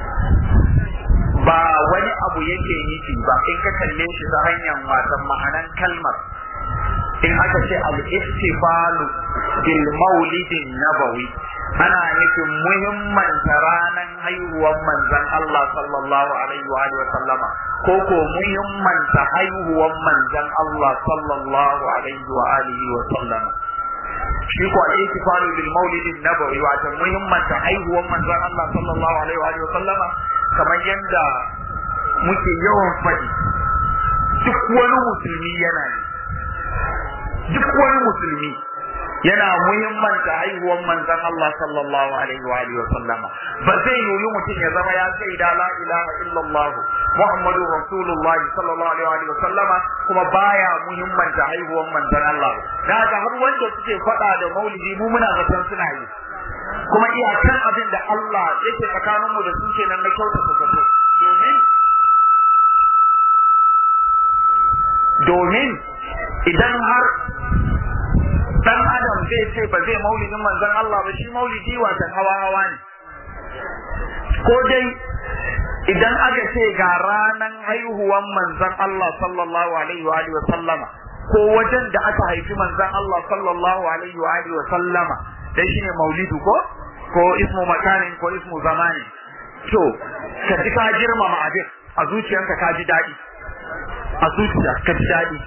ba wani abu yake nufi ba in ka kalle shi ta hanyar wasan ma'anan kalmar in aka ce al-ihtifalu bil maulidin nabawi ana nufin muhimmanta ranar haihuwar manzon Allah sallallahu alaihi wa sallama ko ko muhimmanta haihuwar manzon Allah sallallahu alaihi wa alihi wa sallama shi ko al-ihtifalu bil maulidin nabawi wato muhimmanta haihuwar manzon Allah sallallahu alaihi wa sallama kamar yadda muke yawan faɗi duk wani musulmi yana ne duk wani musulmi yana muhimmanta haihuwar manzon Allah sallallahu alaihi wa alihi wa sallama ba zai yiwu mutum ya zama ya sai da la ilaha illallah Muhammadu Rasulullahi sallallahu alaihi wa sallama kuma baya muhimmanta haihuwar manzon Allah da haka har wanda suke faɗa da maulidi mu muna zaton suna yi kuma iyakan abin da Allah yake tsakaninmu da su kenan na kyautata zato domin domin idan har dan adam zai ce ba zai maulidin manzon Allah ba shi maulidi watan hawa hawa ne ko dai idan aka ce ga ranan haihuwan manzon Allah sallallahu alaihi wa alihi wa sallama ko wajen da aka haifi manzon Allah sallallahu alaihi wa alihi wa sallama dai shine maulidu ko ko ismu makanin ko ismu zamani to ka ji ka girmama abin a zuciyanka ka ji daɗi a zuciya ka ji daɗi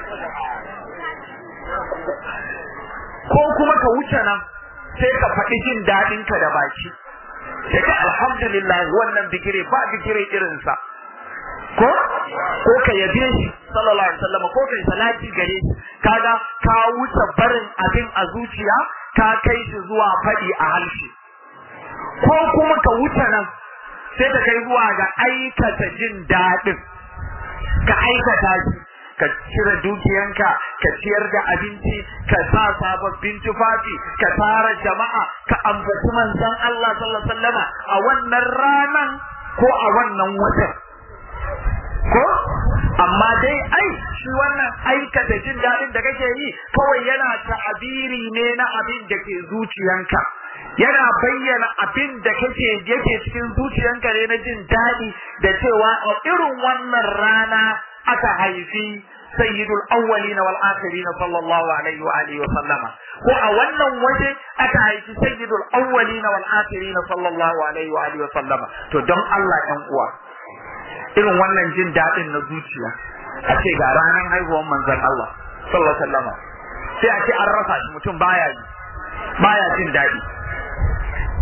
ko kuma ka wuce nan sai ka faɗi jin daɗinka da baki sai ka alhamdulillah wannan bigire ba bigire irinsa ko ko ka yabe shi sallallahu alaihi wasallam ko kai salati gare shi kaga ka wuce barin abin a zuciya ka kai shi zuwa faɗi a harshe ko kuma ka wuce nan sai ka kai zuwa ga aikata jin daɗin ka aikata shi ka cire dukiyanka ka ciyar da abinci ka sa sababbin tufafi ka tara jama'a ka ambaci manzon Allah sallallahu alaihi wasallama a wannan ranan ko a wannan watan ko amma dai ai shi wannan aikata jin daɗin da kake yi kawai yana ta'abiri ne na abin da ke zuciyanka yana bayyana abin da kake yake cikin zuciyanka ne na jin daɗi da cewa a irin wannan rana aka haifi sayyidul awwalin wal akhirin sallallahu alaihi wa alihi wa sallama ko a wannan waje aka haifi sayyidul awwalin wal akhirin sallallahu alaihi wa alihi wa sallama to don Allah ɗan uwa irin wannan jin daɗin na zuciya a ce ga ranar haihuwar manzon Allah sallallahu alaihi wa sallama sai a ce an rasa shi mutum baya yi baya jin daɗi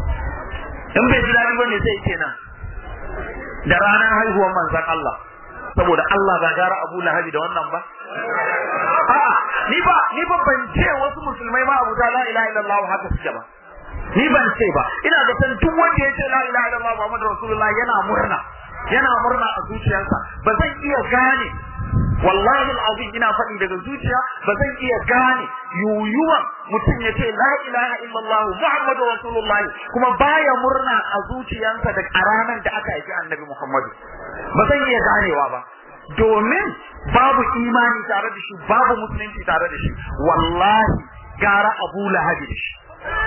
in bai ji daɗi bane sai kenan da ranar haihuwar manzon Allah saboda Allah ba gara Abu Lahabi da wannan ba a'a ni ba ni ba ban ce wasu musulmai ma Abu la ilaha illallah haka suke ba ni ban ce ba ina da san duk wanda ya ce la ilaha illallah Muhammadu Rasulullah yana murna yana murna a zuciyarsa ba zan iya gane wallahi alazim ina faɗi daga zuciya ba zan iya gane yuyuwan mutum ya ce la ilaha illallah Muhammadu Rasulullah kuma baya murna a zuciyarsa da a ranar da aka haifi Annabi Muhammadu ba zan iya ganewa ba domin babu imani tare da shi babu musulunci tare da shi wallahi gara Abu Lahabi da shi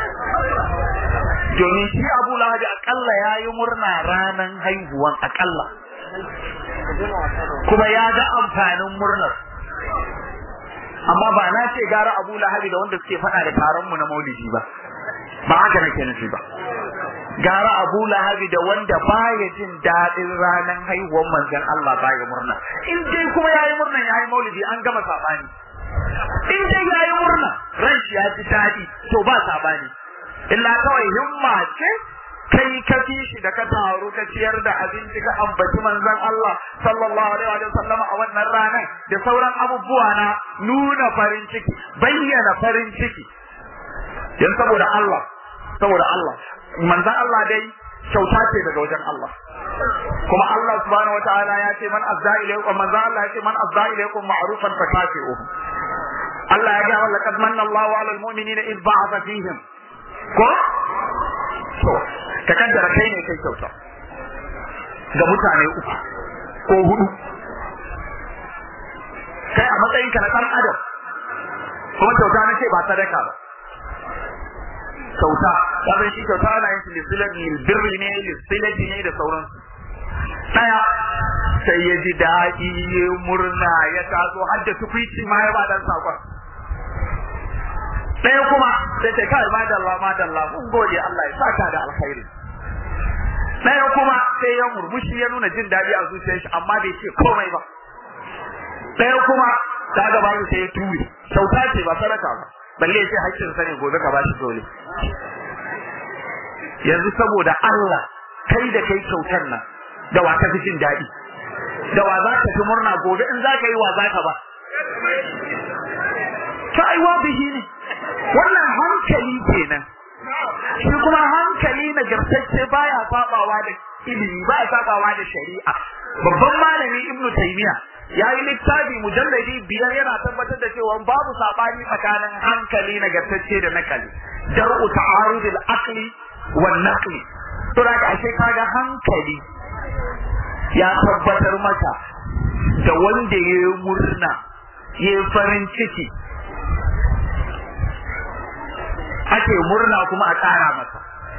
domin shi Abu Lahabi akalla yayi murna ranan haihuwan akalla kuma ya ga amfanin murnar amma ba na ce gara Abu Lahabi da wanda suke faɗa da taron mu na Maulidi ba ba haka nake nufi ba gara Abu Lahabi da wanda baya jin daɗin ranar haihuwar manzon Allah baya murna in dai kuma yayi murnan yayi Maulidi an gama sabani in dai yayi murna ran shi ya ji daɗi to ba sabani illa kawai himma ce kai ka fi shi da ka taru ka ciyar da abinci ka ambaci manzon Allah sallallahu alaihi wa sallam a wannan ranar da sauran abubuwa na nuna farin ciki bayyana farin ciki yan saboda Allah saboda Allah manzon Allah dai kyauta ce daga wajen Allah kuma Allah subhanahu wataala ya ce man azza ilaykum manzon Allah ya ce man azza ilaykum ma'rufan fakafi'uhu Allah ya ga wa laqad manna Allahu 'alal mu'minina id ba'atha fihim ko to ka kaddara kai ne kai kyauta ga mutane uku ko hudu kai a matsayinka na ɗan adam kuma kyauta na ce ba sadaka ba kyauta kafin shi kyauta ana yin lissilati birri ne lissilati ne da sauransu ɗaya sai ya ji daɗi ya murna ya taso har da tukwici ma ya ba dan sakon ɗaya kuma sai ta kai madalla madalla mun gode Allah ya saka da alkhairi ɗaya kuma sai ya murmushi ya nuna jin daɗi a zuciyar shi amma bai ce komai ba ɗaya kuma ta gaba sai ya ture kyauta ce ba sadaka ba balle sai hakkin sa ne gobe ka bashi dole yanzu saboda Allah kai da kai kyautar nan da wa ka fi jin daɗi da wa za ka fi murna gobe in za ka yi wa za ka ba ta aiwa bihi ne wannan hankali kenan shi kuma hankali nagartacce baya sabawa da ilimi baya sabawa da shari'a babban malami ibnu taymiya ya yi littafi mujalladi biyar yana tabbatar da cewa babu sabani tsakanin hankali nagartacce da nakali dar'u ta'arudil aqli wan naqli to da ashe kaga hankali ya tabbatar maka da wanda ya yi murna ya yi farin ciki ake murna kuma a ƙara masa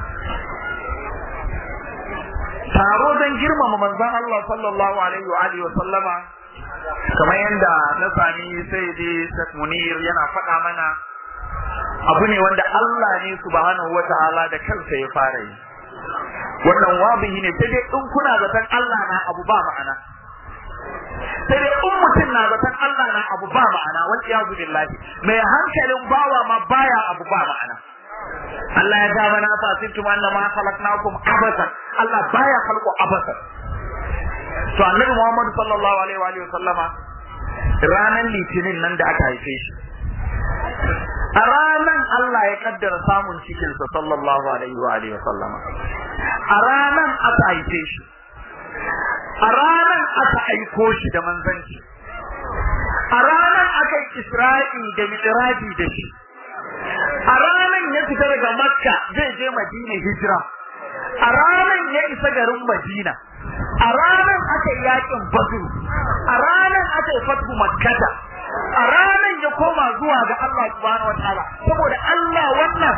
taro don girmama manzon Allah sallallahu alaihi wa alihi wa sallama kamar yadda na sami sai dai Sheikh Munir yana faɗa mana abu ne wanda Allah ne subhanahu wata'ala da kansa ya fara yi wannan wabihi ne sai dai in kuna zaton Allah na abu ba ma'ana sai dai in mutum na zaton Allah na abu ba ma'ana wal iyazu billahi mai hankalin bawa ma baya abu ba ma'ana Allah ya ga mana fa sintum annama khalaqnakum abasan Allah baya khalqu abasan to annabi Muhammad sallallahu alaihi wa alihi sallama ranan litinin nan da aka haife shi a ranan Allah ya kaddara samun cikin sa sallallahu alaihi wa alihi sallama a ranan aka haife shi a ranan aka aiko shi da manzanci a ranan aka yi Isra'i da Mi'raji da shi a ranan ya fita daga Makka zai je Madina hijira a ranan ya isa garin Madina a ranar aka yi yakin Badr a ranar aka yi fatu Makkata a ranar ya koma zuwa ga Allah subhanahu wataala saboda Allah wannan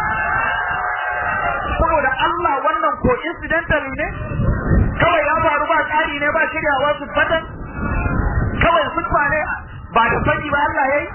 saboda Allah wannan ko incidentally ne kawai ya faru ba tsari ne ba shiryawa su fatan kawai sutfa ne ba da sani ba Allah yayi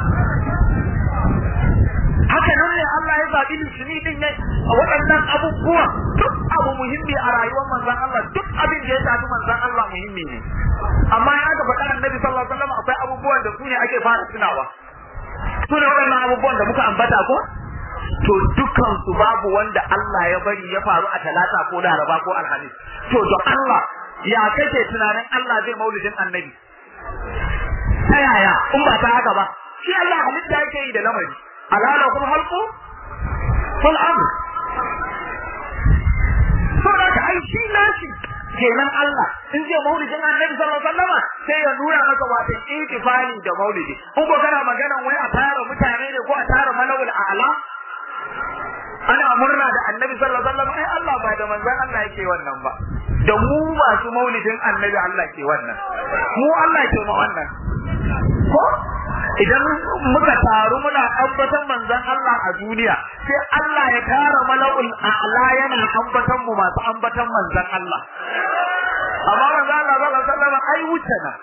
haka nan ne Allah ya zaɓi litini din ne a waɗannan abubuwa duk abu muhimmi a rayuwar manzon Allah duk abin da ya shafi manzon Allah muhimmi ne amma ya ga faɗa annabi sallallahu alaihi wasallam akwai abubuwan da su ne ake fara tunawa su ne waɗannan abubuwan da muka ambata ko to dukkan su babu wanda Allah ya bari ya faru a talata ko laraba ko alhamis to don Allah ya kake tunanin Allah zai maulidin annabi ta yaya in ba ta haka ba shi Allah halitta yake yi da lamari alala kuma halku ful amr saboda ka ai shi nashi kenan Allah in zai maulidin annabi sallallahu alaihi wasallam sai ya nuna maka wato itifali da maulidi in ko kana magana wai a tara mutane ne ko a tara malawul a'la ana murna da annabi sallallahu alaihi wasallam ai Allah ba da manzon Allah yake wannan ba da mu masu maulidin annabi Allah ke wannan mu Allah ke ma wannan ko idan muka taru muna ambatan manzon Allah a duniya sai Allah ya tara mala'ul a'la yana ambatan mu masu ambatan manzon Allah amma manzon Allah sallallahu alaihi wasallam ai wuce na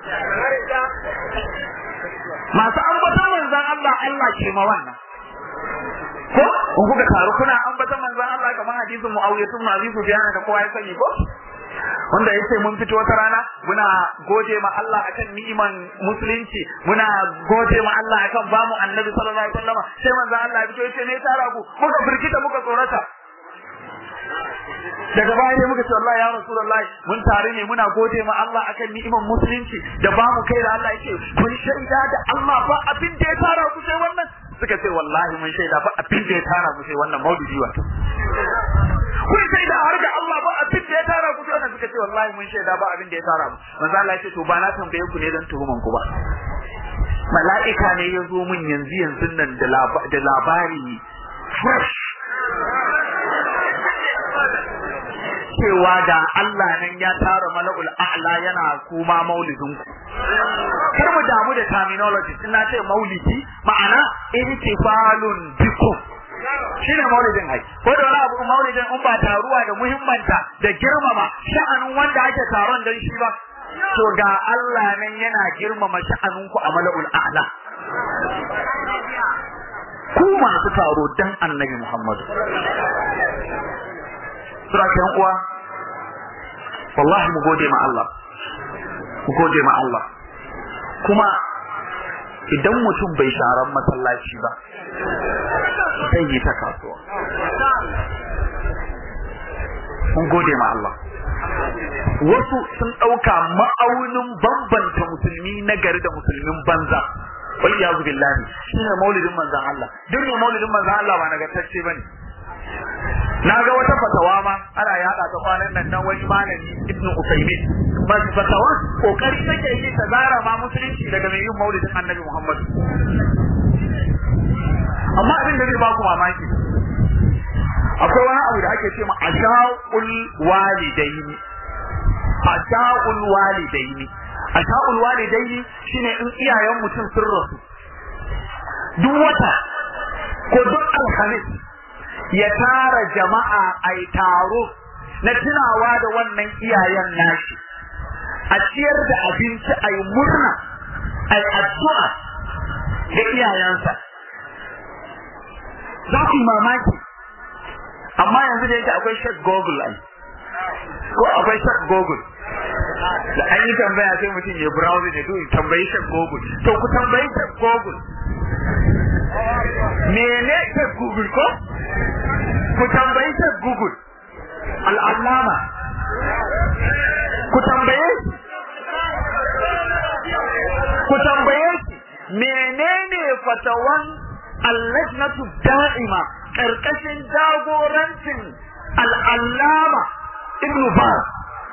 masu ambatan manzon Allah Allah ke ma wannan ko in kuka taru kuna ambatan manzon Allah kamar hadisin Muawiya ibn Abi Sufyan da kowa ya sani ko wanda yace mun fito wata rana muna gode ma Allah akan ni'iman musulunci muna gode ma Allah akan bamu annabi sallallahu alaihi wasallam sai manzon Allah ya fito yace ne tara ku muka firgita muka tsorata daga baya ne muka ce wallahi ya rasulullahi mun tare ne muna gode ma Allah akan ni'iman musulunci da bamu kai da Allah yace kun shaida da Allah ba abin da ya tara ku sai wannan suka ce wallahi mun shaida ba abin da ya tara mu sai wannan maulidi wato kun shaida har ga Allah ba abin da ya tara ku sai wannan suka ce wallahi mun shaida ba abin da ya tara mu manzo Allah ya ce to ba na tambaye ku ne dan tuhuman ku ba mala'ika ne ya zo min yanzu yanzu nan da labari fresh cewa da Allah nan ya tara mala'ul a'la yana kuma maulidin ku kar mu damu da terminology ina ce maulidi ma'ana irtifalun bikum shine maulidin ai ko da wani abu maulidin in ba taruwa da muhimmanta da girmama sha'anin wanda ake taron dan shi ba to ga Allah nan yana girmama sha'anin ku a mala'ul a'la ku masu taro dan annabi Muhammadu sura kan uwa wallahi mu gode ma Allah mu gode ma Allah kuma idan mutum bai sharan masallaci ba zai yi ta kasuwa mun gode ma Allah wasu sun ɗauka ma'aunin bambanta musulmi na gari da musulmin banza wal iyazu billahi shine maulidin manzon Allah duk ne maulidin manzon Allah ba nagartacce bane na ga wata fatawa ma ana yada ta kwanan nan nan wani malami ibnu usaymin ba fatawa kokari take yi ta zara ma musulunci daga mai yin maulidin annabi muhammad amma abin da zai ba ku mamaki akwai wani abu da ake ce ma asha'ul walidaini asha'ul walidaini asha'ul walidaini shine in iyayen mutum sun rasu duk wata ko duk alhamis ya tara jama'a a taro na tunawa da wannan iyayen nashi a ciyar da abinci a yi murna a yi addu'a da iyayensa za ku yi mamaki amma yanzu da yake akwai shek google ai ko akwai shek google da an yi tambaya sai mutum ya browse ne to tambayi shek google to ku tambayi shek google mene shek google ko ku tambayi ta Google al'allama ku tambaye shi ku tambaye shi menene fatawan allajnatu da'ima karkashin jagorancin al'allama ibnu Baz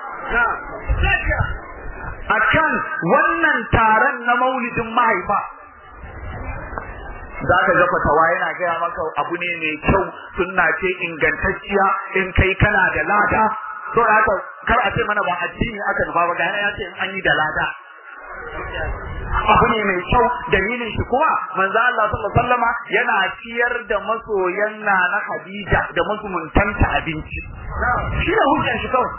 akan wannan taron na maulidin mahaifa za ka ga fatawa yana gaya maka abu ne mai kyau sunna ce ingantacciya in kai kana da lada to haka kar a ce mana ba addini aka nufa ba gane ya ce in an yi da lada abu ne mai kyau dalilin shi kuma manzo Allah sallallahu alaihi wasallama yana ciyar da masoyan na na Khadija da masuntanta abinci shi ne hujjar shi kawai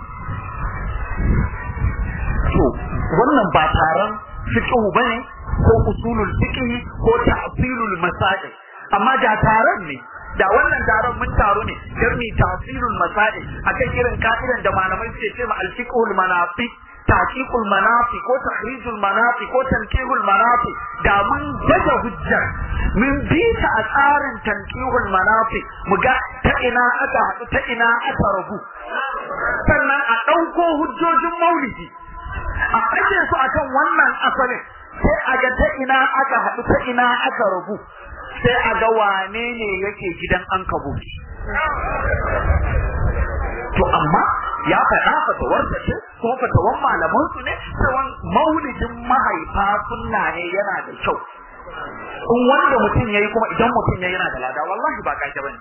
to wannan ba taron fiqh bane ko usulul fiqh ko ta'silul masail amma da taron ne da wannan taron mun taro ne dan mi ta'silul masail akan irin ka'idan da malamai suke cewa al-fiqhul manafi taqiqul manafi ko tahrijul manafi ko tankihul manafi da mun daga hujjar mun bi ta a tsarin tankihul manafi mu ga ta ina aka haɗu ta ina aka rabu sannan a ɗauko hujjojin maulidi a ake su akan wannan asalin sai a ga ta ina aka haɗu ta ina aka rabu sai a ga wane ne yake gidan an kabuki to amma ya faɗa fatawarsa ce ko fatawan malaman su ne cewa maulidin mahaifa sunna ne yana da kyau in wanda mutum yayi kuma idan mutum yayi yana da lada wallahi ba kake bane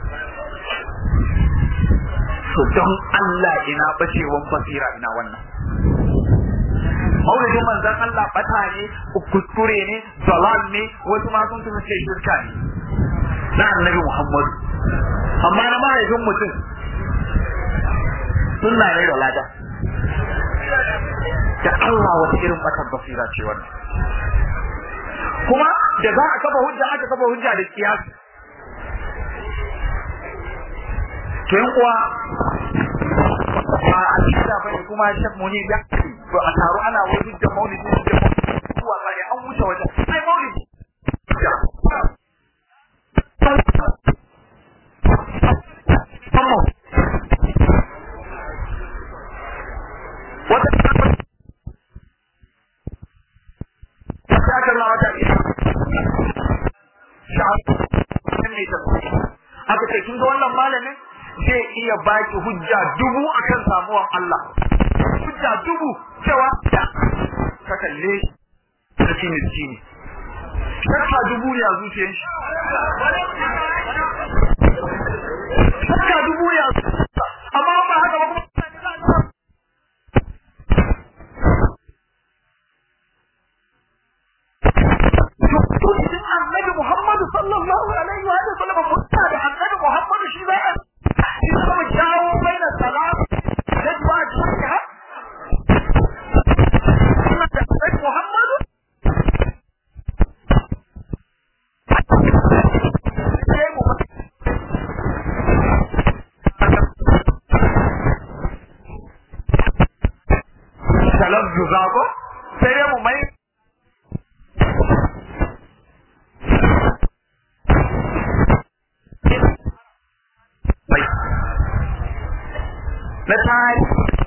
to don Allah ina bacewan basira ina wannan maulidin manzon Allah bata ne kuskure ne dalal ne wasu ma sun tuna ce shirka ne na annabi Muhammad amma na mahaifin mutum sunna ne da lada da Allah wata irin batar basira ce wannan kuma da za a kafa hujja aka kafa hujja da kiyasi to yan uwa ba a cikin bane kuma shek muni da to a taro ana wani da maulidi da kuwa sai an wuce wajen sai maulidi wata aka nuna wata aka ce kin ga wannan malamin zai iya baki hujja dubu akan samuwan Allah hujja dubu cewa da ka kalle shi miskini shakka dubu ne a zuciyar shi shakka dubu ne a amma ba haka ba kuma to idan annabi Muhammadu sallallahu alaihi wa sallam mutta da annabi Muhammadu shi za a shi zama jawo bai da salam da duwa jiya da annabi Muhammadu sai mu salam zuzago sai mu mai na tari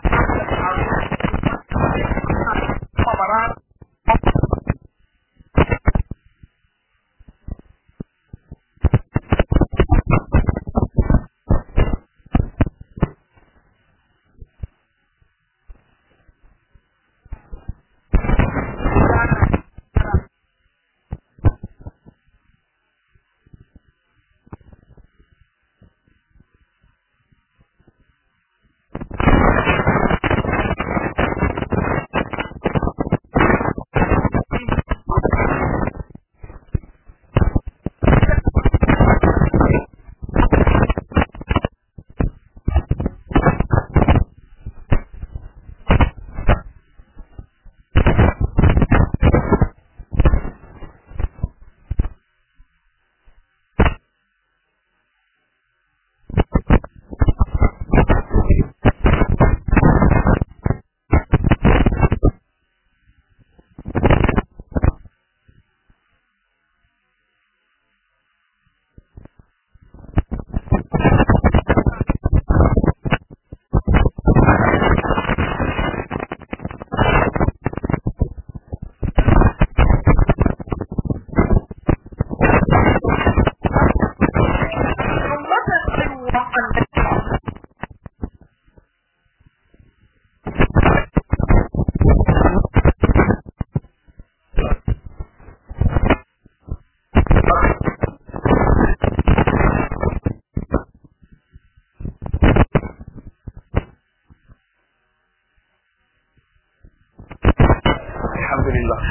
alhamdulillah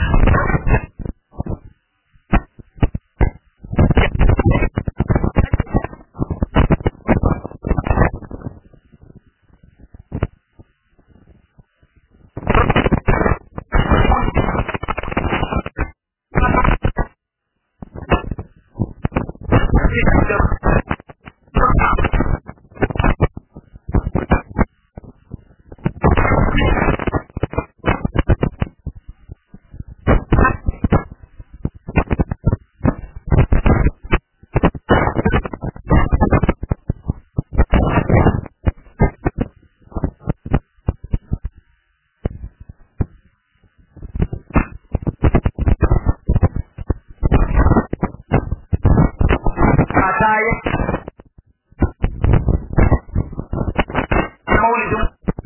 maulidin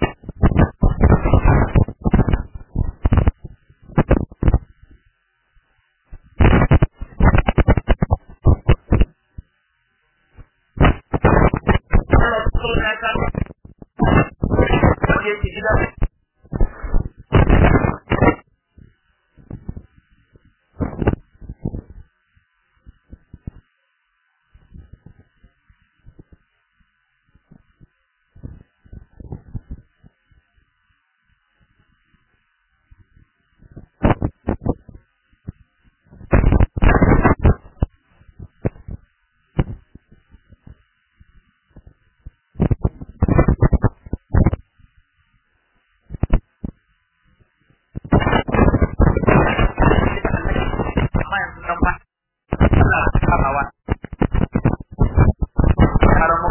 amma yanzu dan ba Allah kamawa karamu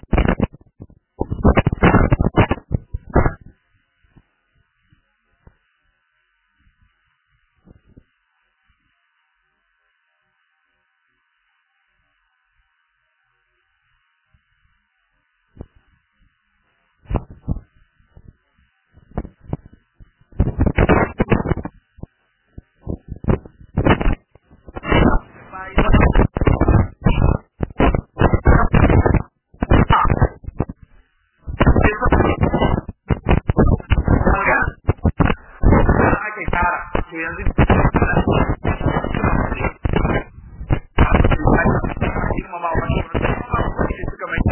ake tara to yanzu girmama wa wani wani suka mai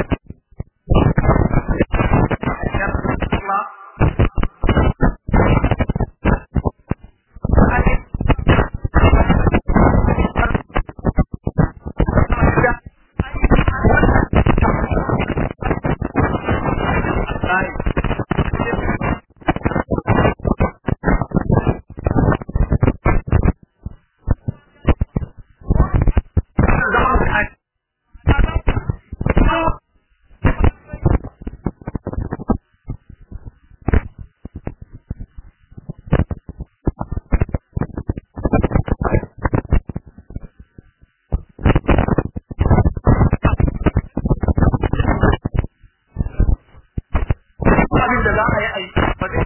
abin da za a yi a yi ba zai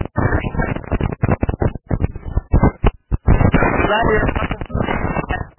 za a yi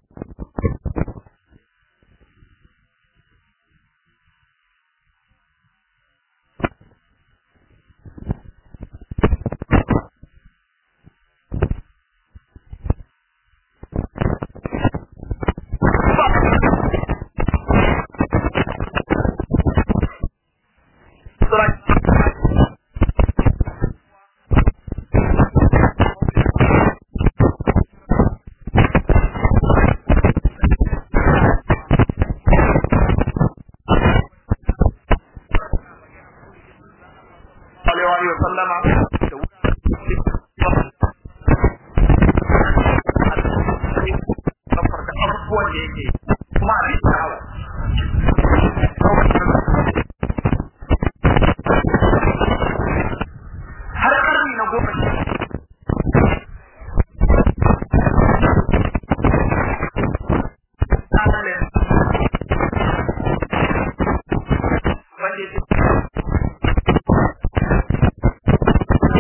alaihi wa sallama da da abubuwan da yake kuma a bisa hawa har karni na goma sha wanda ya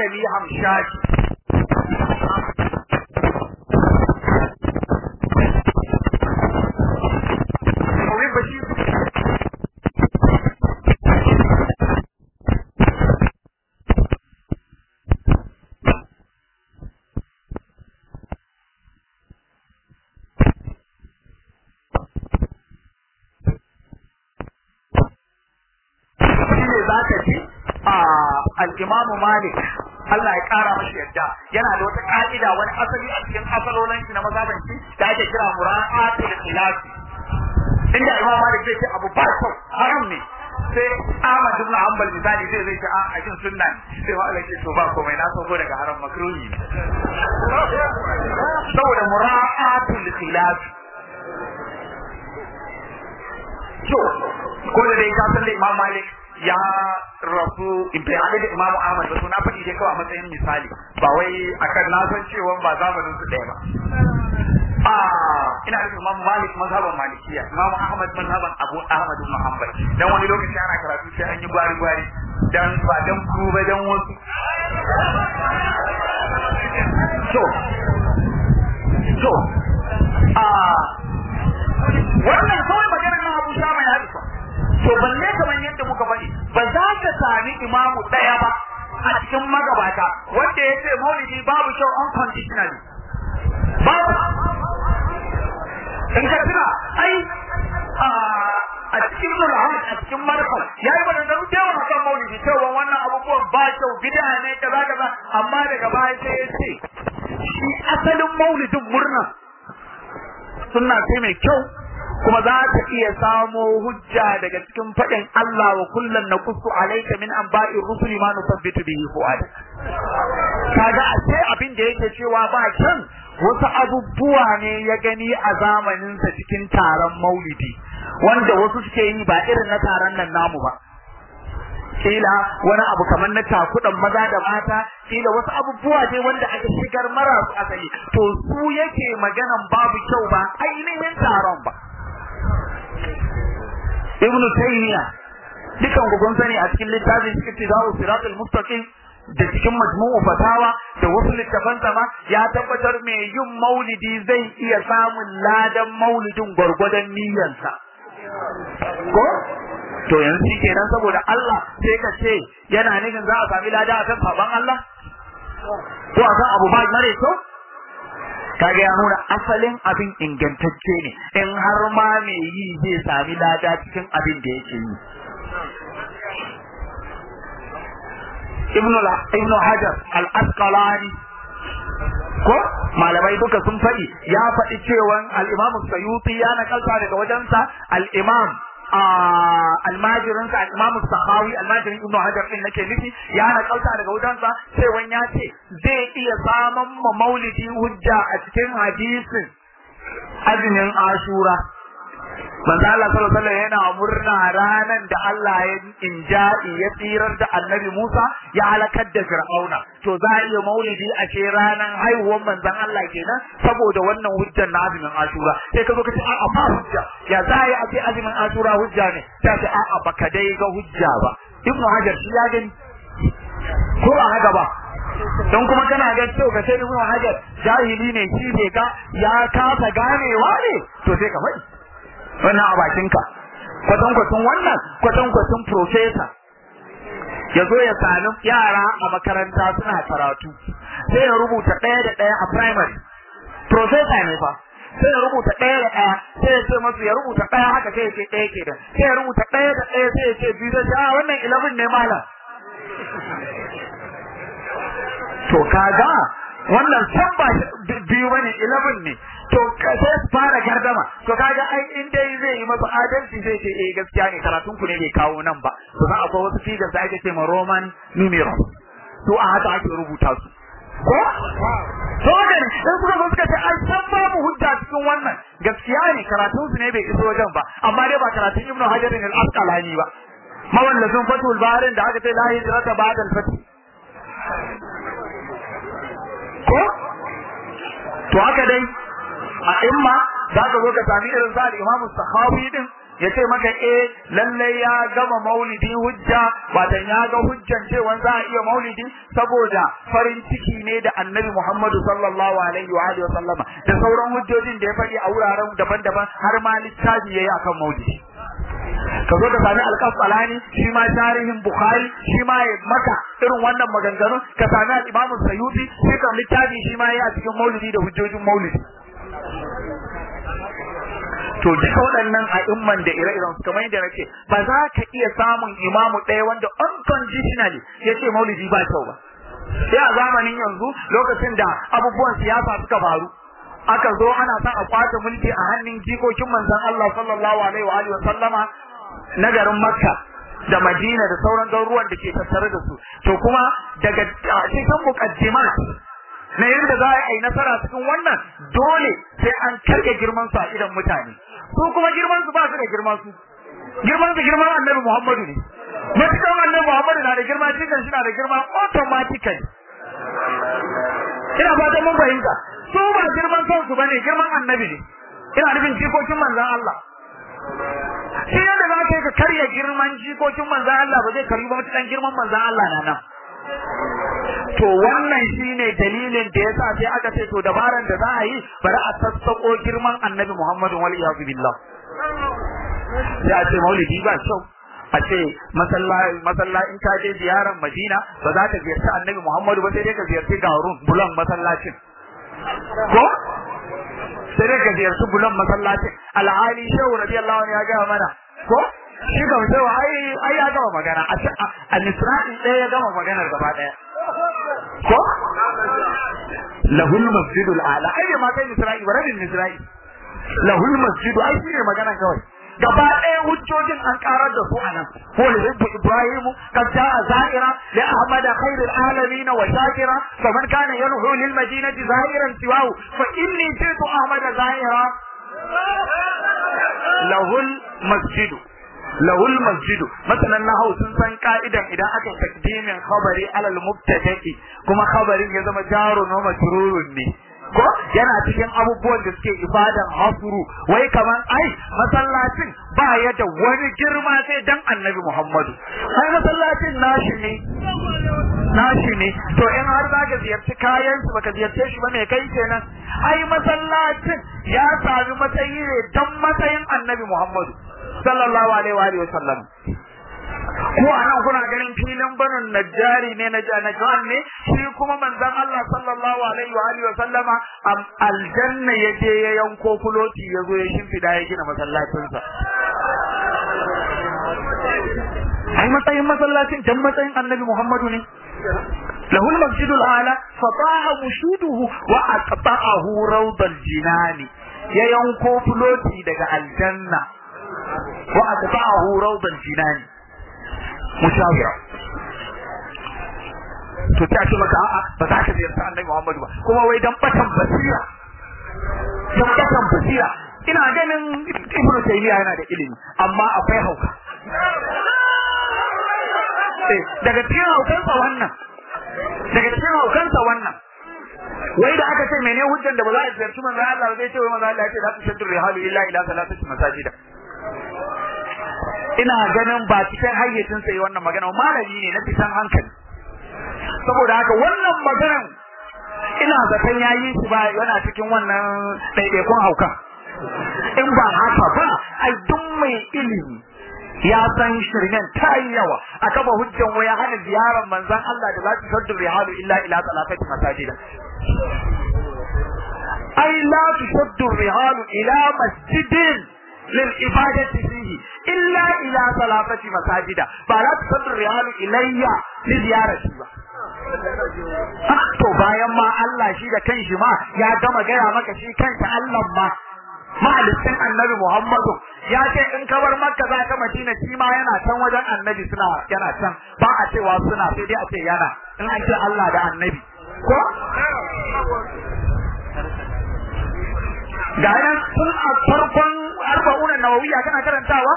malami hamshaki al-Imam Malik Allah ya kara mashi yadda yana da wata ka'ida wani asali a cikin asalolin shi na mazhaban shi da ake kira mura'atul khilaf inda Imam Malik zai ce abu ba kyau haram ne sai Ahmad ibn Hanbal misali zai zai ce a a jin sunna sai wa Allah to ba komai na sauko daga haram makruhi saboda mura'atul khilaf to ko da dai ka san da Imam Malik ya rasu in bai haɗe da Imam Ahmad ba na faɗi dai kawai a matsayin misali ba wai akan na san cewa ba zamanin su ɗaya ba a ina da Imam Malik mazhaban Malikiya Imam Ahmad mazhaban Abu Ahmad bin Hanbal dan wani lokaci ana karatu sai an yi gwari gwari dan ba dan ku ba dan wasu to to a wannan kawai magana na Abu Shama ya isa to balle kamar yadda muka faɗi ba za ka sami imamu ɗaya ba a cikin magabata wanda ya ce maulidi babu kyau unconditionally babu in ka tuna ai a cikin nurhan a cikin marfa ya yi maganganu da yawa kan maulidi cewa wannan abubuwan ba kyau bid'a ne kaza kaza amma daga baya sai ya ce shi asalin maulidin murna sunna ce mai kyau kuma za ta iya samo hujja daga cikin faɗin Allah wa kullum na kusu alaika min an ba'i rusuli ma nusabbitu bihi fu'adak kaga a ce abin da yake cewa ba kyan wasu abubuwa ne ya gani a zamaninsa cikin taron maulidi wanda wasu suke yi ba irin na taron nan namu ba kila wani abu kamar na takudan maza da mata kila wasu abubuwa dai wanda aka shigar marasu asali to su yake maganan babu kyau ba ainihin taron ba ibnu taymiya dukan ku kun sani a cikin littafin iktidau siratul mustaqim da cikin majmu'u fatawa da wasu littafan ma ya tabbatar mai yin maulidi zai iya samun ladan maulidin gwargwadon niyyarsa ko to yanzu shi kenan saboda Allah sai ka ce yana nufin za a sami lada akan saban Allah ko akan abu ba mare kyau kaga ya nuna asalin abin ingantacce ne in har ma mai yi zai sami lada cikin abin da yake yi ibnu hajar al-asqalani ko malamai duka sun faɗi ya faɗi cewa al-imam sayuti ya nakalta daga wajensa al-imam almajirinsa al-imam sahawi almajirin ibnu hajar din nake nufi ya nakalta daga wajensa cewa ya ce zai iya samun ma maulidi hujja a cikin hadisin azumin ashura manzo Allah sallallahu alaihi yana murna ranan da Allah ya inja'i ya tsirar da Annabi Musa ya halakar da Fir'auna to za a iya maulidi a ce ranan haihuwar manzon Allah kenan saboda wannan hujjar na azumin Ashura sai ka zo ka ce a'a ba hujja ya za a yi a ce azumin Ashura hujja ne ta ce a'a baka dai ga hujja ba Ibn Hajar shi ya gani ko a haka ba don kuma kana ga cewa ka sai Ibn Hajar jahili ne shi bai ga ya kasa ganewa ne to sai ka faɗi wannan a bakinka kwatankwacin wannan kwatankwacin profesa ya zo ya sami yara a makaranta suna karatu sai ya rubuta ɗaya da ɗaya a primary profesa ne fa sai ya rubuta ɗaya da ɗaya sai ya ce masu ya rubuta ɗaya haka sai ya ce ɗaya ke da sai ya rubuta ɗaya da ɗaya sai ya ce biyu zai ce a wannan eleven ne malam to kaga wannan san ba biyu bane 11 ne to sai su fara gardama to kaga ai in dai zai yi masa adalci zai ce eh gaskiya ne karatun ku ne bai kawo nan ba to za akwai wasu figar da ake ce ma roman numeral to a haka ake rubuta su ko to ga ne sai suka zo suka ce ai san babu hujja cikin wannan gaskiya ne karatun su ne bai iso wajen ba amma dai ba karatun ibnu hajar al-asqalani ba mawallafin fatul baharin da aka ce la hijrata ba'da al-fath ko to haka dai a imma za ka zo ka sami irin sa al-imam sakhawi din ya ce maka eh lalle ya gama maulidi hujja watan ya ga hujjan cewa za a iya maulidi saboda farin ciki ne da annabi Muhammadu sallallahu alaihi wa alihi wa sallama da sauran hujjojin da ya faɗi a wuraren daban-daban har ma littafi yayi akan maulidi ka zo da sami alƙasalani shi ma tarihin bukhari shi ma ya maka irin wannan maganganun ka sami al-imam sayyuti shi kan littafi shi ma ya cikin maulidi da hujjojin maulidi to duka waɗannan a'imman da ire-iren su kamar yadda nake ba za ka iya samun imamu ɗaya wanda unconditionally ya ce maulidi ba kyau ba sai a zamanin yanzu lokacin da abubuwan siyasa suka faru aka zo ana son a kwace mulki a hannun jikokin manzon Allah sallallahu alaihi wa alihi wa sallama na garin Makka da Madina da sauran garuruwan da ke tattare da su to kuma daga cikin muqaddimat na yadda za a yi nasara cikin wannan dole sai an karge girman su a idan mutane su kuma girman su ba su da girman su girman su girman Annabi Muhammadu ne matukan Annabi Muhammadu na da girma cikin shi na da girma automatically ina fatan mun fahimta su ba girman kansu bane girman annabi ne ina nufin jikokin manzon Allah shi yadda za ka yi ka karya girman jikokin manzon Allah ba zai karyi ba mutukan girman manzon Allah na nan to wannan shine dalilin da yasa sai aka ce to dabaran da za a yi bari a sassako girman annabi Muhammadu wal iyadu billah sai a ce maulidi ba kyau a ce masallaci in ka je ziyarar Madina ba za ka ziyarci annabi Muhammadu ba sai dai ka ziyarci Garun bulan masallacin ko sai dai ka ziyarci bulan masallacin alhali shehu radiyallahu anhu ya gaya mana ko shi ga shehu ai ai ya gama magana a a nisra'in ɗaya ya gama maganar gaba ɗaya ko lahul masjidul ala ai bai ma kai nisra'i ba rabin nisra'i lahul masjidu ai shi ne magana kawai gaba ɗaya hujjojin an karar da su anan ko li hibbu ibrahimu kad jaa zahira li ahmada khairil alamin wa shakira faman kana yanhu lil madinati zahiran siwahu fa inni jitu ahmada zahira lahul masjidu lahul masjidu masalan na sun san ka'idan idan aka takdimin khabari alal mubtada'i kuma khabarin ya zama jarun wa majrurun ne ko yana cikin abubuwan da suke ibadan hasuru wai kaman ai masallacin ba ya da wani girma sai dan annabi Muhammadu ai masallacin nashi ne nashi ne to in har za ka ziyarci kayan su baka ziyarce shi ba me kai kenan ai masallacin ya sami matsayi ne dan matsayin annabi Muhammadu sallallahu alaihi wa alihi wa sallam ko anan kuna ganin filin banin najjari ne na najjan ne shi kuma manzon Allah sallallahu alaihi wa alihi wa sallama aljanna ya je ya yanko kuloti ya zo ya shimfida ya gina masallacin sa ai matsayin masallacin dan matsayin annabi Muhammadu ne له المسجد الأعلى فطاع مشوده وأقطعه روض الجنان يا ينكو فلوتي دقى الجنة وأقطعه روض الجنان mushawira to ta ce maka a'a ba za ka ziyarci annabi Muhammadu ba kuma wai dan batan basira dan batan basira ina ganin Ibn Taymiyyah yana da ilimi amma akwai hauka daga cikin haukansa wannan daga cikin haukansa wannan wai da aka ce mene hujjan da ba za a ziyarci manzo Allah ba zai ce wai manzo Allah ya ce za ta shaddu rihalu illa ila salatati masajida ina ganin ba cikin hayyacin sai wannan magana malami ne na fitan hankali saboda haka wannan maganan ina zaton yayi shi ba yana cikin wannan ɗaiɗaikun hauka in ba haka ba ai duk mai ilimi ya san shirmen ta yi yawa a kafa hujjan waya hana ziyarar manzon Allah da za su saddu rihalu illa ila salafati masajida ai la tusaddu rihalu ila masjidin للعبادة فيه إلا إلى ثلاثة مساجد فلا تصد الرحال إلي لزيارتي ba. to bayan ma Allah shi da kanshi ma ya gama gaya maka shi kansa Allah ma mahalicin annabi Muhammadu ya ce in ka bar makka za ka madina shi ma yana can wajen annabi suna yana can ba a cewa suna sai dai a ce yana in an ce Allah da annabi ko ga yan sun a farkon arba'unan nawawiya kana karantawa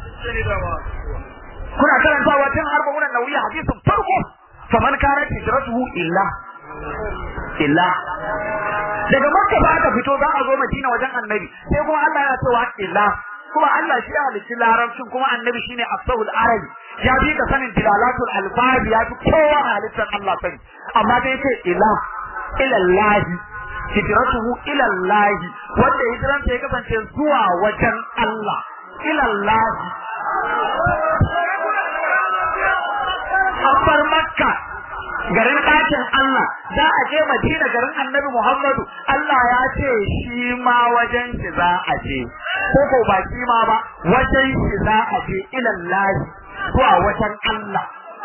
kuna karantawa tun arba'unan nawawiya hadisin farko faman kana hijratuhu illa illa daga makka ba aka fito za a zo madina wajen annabi sai kuma Allah ya cewa illa kuma Allah shi ya halicci larabcin kuma annabi shine asahul arabi ya bi ka sanin dilalatul alfazi ya fi kowa a halittar Allah sani amma dai yace ila ilallahi hijratuhu ilallahi wanda hijransa ya kasance zuwa wajen Allah ilallahi Abbar Makka garin ɗakin Allah za a je Madina garin Annabi Muhammadu Allah ya ce shi ma wajen shi za a je ko ko ba shi ma ba wajen shi za a je ilallahi zuwa wajen Allah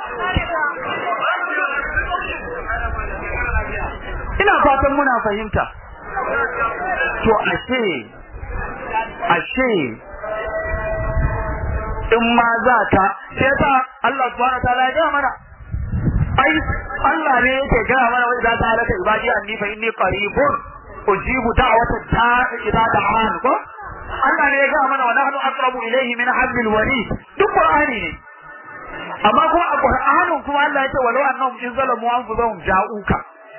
ina fatan muna fahimta to ashe ashe in ma za ka sai yasa Allah subhanahu wa ta'ala ya mana ai Allah ne yake gaya mana wanda za ta halaka ibadi anni fa inni qaribun ujibu da'wata da'i idza da'an ko Allah ne ya gaya mana wa nahnu aqrabu ilayhi min hablil warid duk qur'ani ne amma kuma a qur'anin kuma Allah yake walau annahum in zalamu anfusahum ja'uka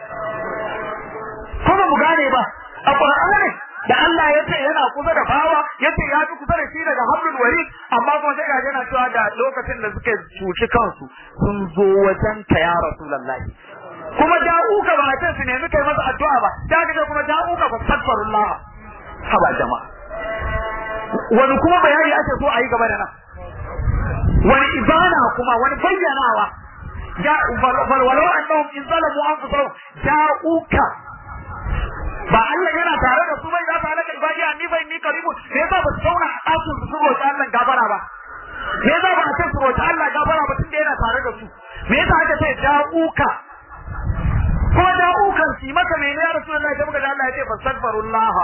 kuma mu gane ba a qur'ani da Allah ya ce yana kusa da bawa ya ce ya fi kusa da shi daga hablul warid amma kuma sai ga yana cewa da lokacin da suka cuci kansu sun zo wajen ka ya rasulullahi kuma da'uka ba a ce su nemi kai masa addu'a ba da kaga kuma da'uka fa astaghfirullah haba jama'a wani kuma bayani ake so a yi gaba da nan wani ibana kuma wani bayyanawa ya walau annahum in zalamu anfusahum ja'uka ba Allah yana tare da su bai za ta halaka ibadi a ni bai ni karibu me yasa ba su zauna a ɗakin su roƙi Allah gafara ba me yasa ba a ce su roƙi Allah gafara ba tunda yana tare da su me yasa aka ce da'uka ko da'ukan su maka mene ya rasulullahi sai muka da Allah ya ce fastaghfirullah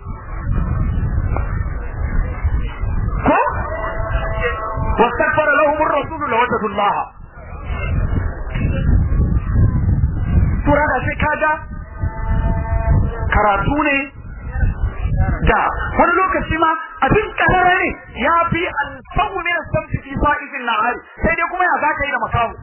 ko واستغفر لهم الرسول لوجدوا الله Tura da sai kaga karatu ne da wani lokaci ma abin karara ne ya fi alfahu min as-samti fi sa'ifin nahari sai dai kuma ya zaka yi da makamu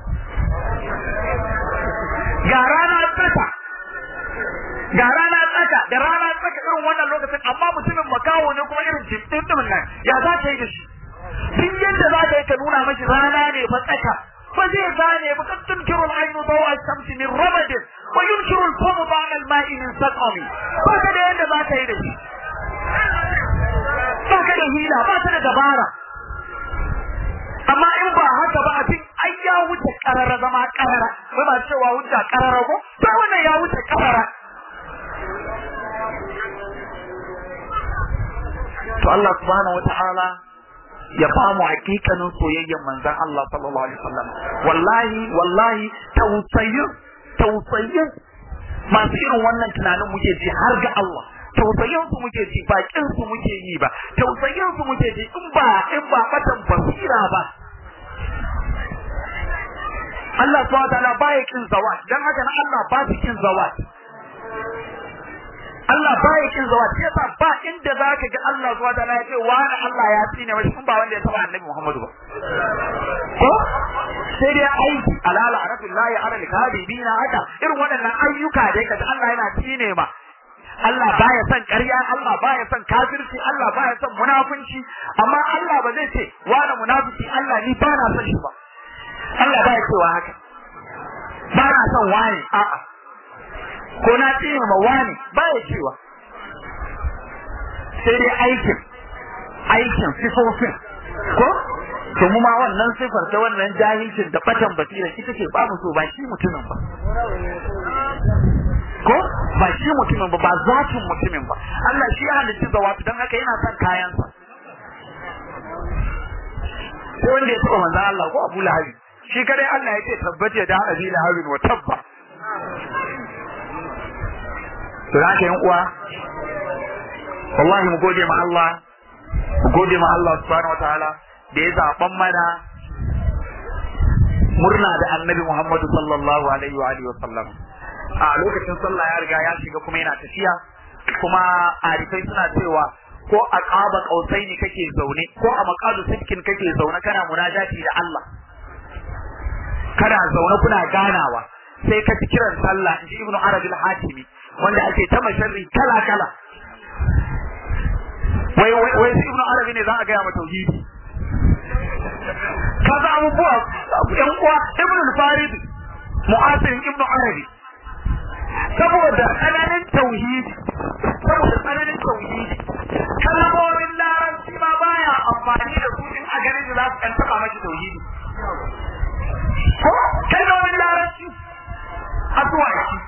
ga rana tsaka ga rana tsaka da rana tsaka irin wannan lokacin amma mutumin makawo ne kuma irin jibdin din nan ya zaka yi da shi duk yadda za ka yi ka nuna mashi rana ne fa tsaka ba zai gane ba kan tunkiru al-ainu dawa shamsi min ramadin wa yunkiru al-famu ba'da al-ma'i min saqami ba ka da yadda za ka yi da shi ba ka da hila ba ka da dabara amma in ba haka ba abin ai ya wuce karara zama karara wai ba cewa wuce karara ko ba wannan ya wuce karara to Allah subhanahu wata'ala ya ba mu hakikanin soyayyen manzon Allah sallallahu alaihi wasallam wallahi wallahi tausayin tausayin masu irin wannan tunanin muke ji har ga Allah tausayin su muke ji bakin su muke yi ba tausayin su muke ji in ba in ba batan basira ba Allah subhanahu wataala baya kin zawat dan haka na Allah ba su kin zawat Allah baya kin zawat sai yasa ba inda zaka ga Allah subhanahu wataala ya ce wani Allah ya tsine mashi in ba wanda ya taba Annabi Muhammadu ba ko sai dai aiki alala arabillahi ala alkadibina haka irin waɗannan ayyuka da yake Allah yana tsine ma Allah baya son ƙarya, Allah baya son kafirci, Allah baya son munafunci, amma Allah ba zai ce wani munafiki Allah ni ba na son shi ba. Allah baya cewa haka. Ba na son wani, a'a. Ko na tsine ma wani baya cewa. Sai dai aikin, aikin sifofin, ko? To mu ma wannan sifar ta wannan jahilcin da batan basira ita ce ba mu so ba shi mutumin ba. ko ba shi mutumin ba ba zatin mutumin ba Allah shi ya halicci zawatu don haka yana son kayansa sai wanda ya taba manzan Allah ko Abu Lahabi shi kadai Allah ya ce tabbata da Abi Lahabi wa tabba to haka yan uwa wallahi mu gode ma Allah mu gode ma Allah subhanahu wataala da ya zaban mana murna da Annabi Muhammad sallallahu alaihi wa alihi wa sallam a lokacin sallah ya riga ya shiga kuma yana tafiya kuma arifai suna cewa ko a ƙaba ƙausai ne kake zaune ko a maƙadu sitkin kake zaune kana munajati da Allah kana zaune kuna ganawa sai ka ci kiran sallah in ji ibnu arabil hatimi wanda ake ta masharri kala kala wai wai wai ibnu arabi ne za a gaya ma tauhidi kaza abubuwa yan uwa ibnu al-farid mu'asirin ibnu arabi saboda tsananin tauhidi saboda tsananin tauhidi kalmomin larabci ma baya amfani da su in a ganin da za su kan taba maki tauhidi ko kalmomin larabci asuwaki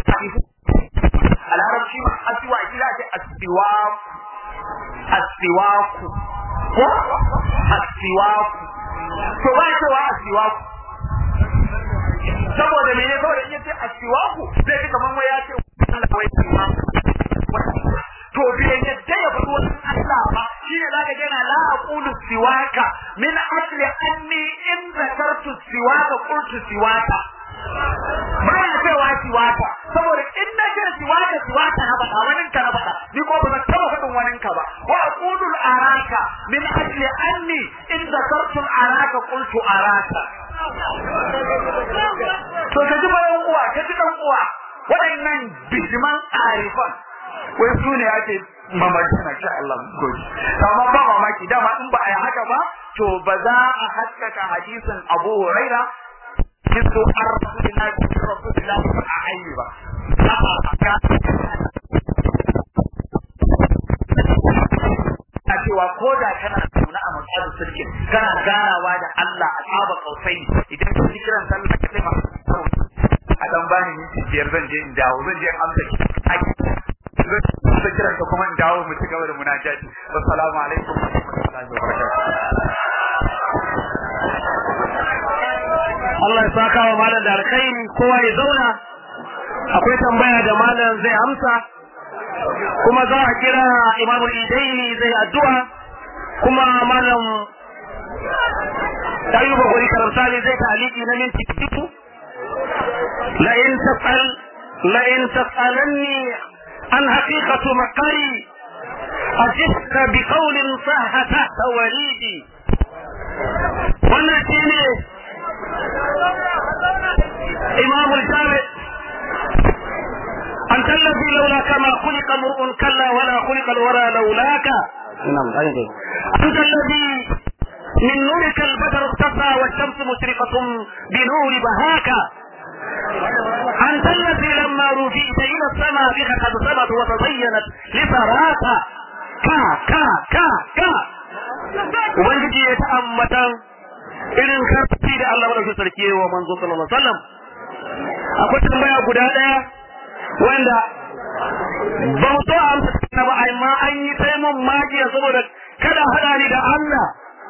a larabci ma asuwaki za a ce asiwaku asiwaku ko asiwaku to ba cewa asiwaku saboda mene saboda in yace asiwaku zai fi kaman wai ya ce Allah wai siwaku to bai yadda ya faɗi wani Allah ba shine zaka ga yana la aqulu siwaka min asli anni in zakartu siwaka qultu siwaka baya cewa siwaka saboda in na ce siwaka siwaka na faɗa wani ka na faɗa ni ko ba zan taɓa faɗin wani ka ba wa aqulu araka min asli anni in zakartu araka qultu araka to ka ji bayan uwa ka ji dan uwa waɗannan bijiman arifan wai su ne ake mamaki na sha Allah goji amma ba mamaki dama in ba a yi haka ba to ba za a haskaka hadisin Abu Huraira kisu ar rasulillahi rasulillahi a ayi ba a cewa ko da kana tuna a matsayin sulki kana ganawa da Allah a tsaba kausai idan ka ji kiran sallah ka sai ma a dan bani minti biyar zan je in dawo zan je amsa zan kiran ka kuma in dawo mu ci gaba da munajati assalamu alaikum wa rahmatullahi wa barakatuh Allah ya saka wa malam da alkhairi kowa ya zauna akwai tambaya da malam zai amsa kuma za a kira imamu idaini zai addu'a kuma malam ayyuba gwani karamsani zai taliki na minti biyu la in tasal la in tasalanni an haqiqatu maqari ajibka bi qawlin sahha tahta walidi wannan shine إمام الجامع أنت الذي لولاك ما خلق مرء كلا ولا خلق الورى لولاك أنت الذي من نورك البدر اختفى والشمس مشرقة بنور بهاك أنت الذي لما رفيت إلى السماء بك قد سمت وتزينت لثراك كا كا كا كا ubangiji ya ta'ammatan irin karfi da Allah madaukakin sarki wa manzo sallallahu alaihi wasallam akwai tambaya guda daya wanda ba mu so a amsa ta ba amma an yi sai mun magiya saboda kada hada ni da Allah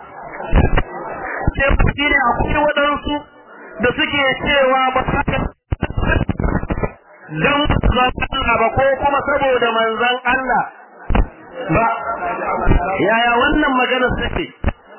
sai kuɗi ne akwai waɗansu da suke cewa ba sa ka dan Allah ba ko kuma saboda manzon Allah ba yaya wannan maganar take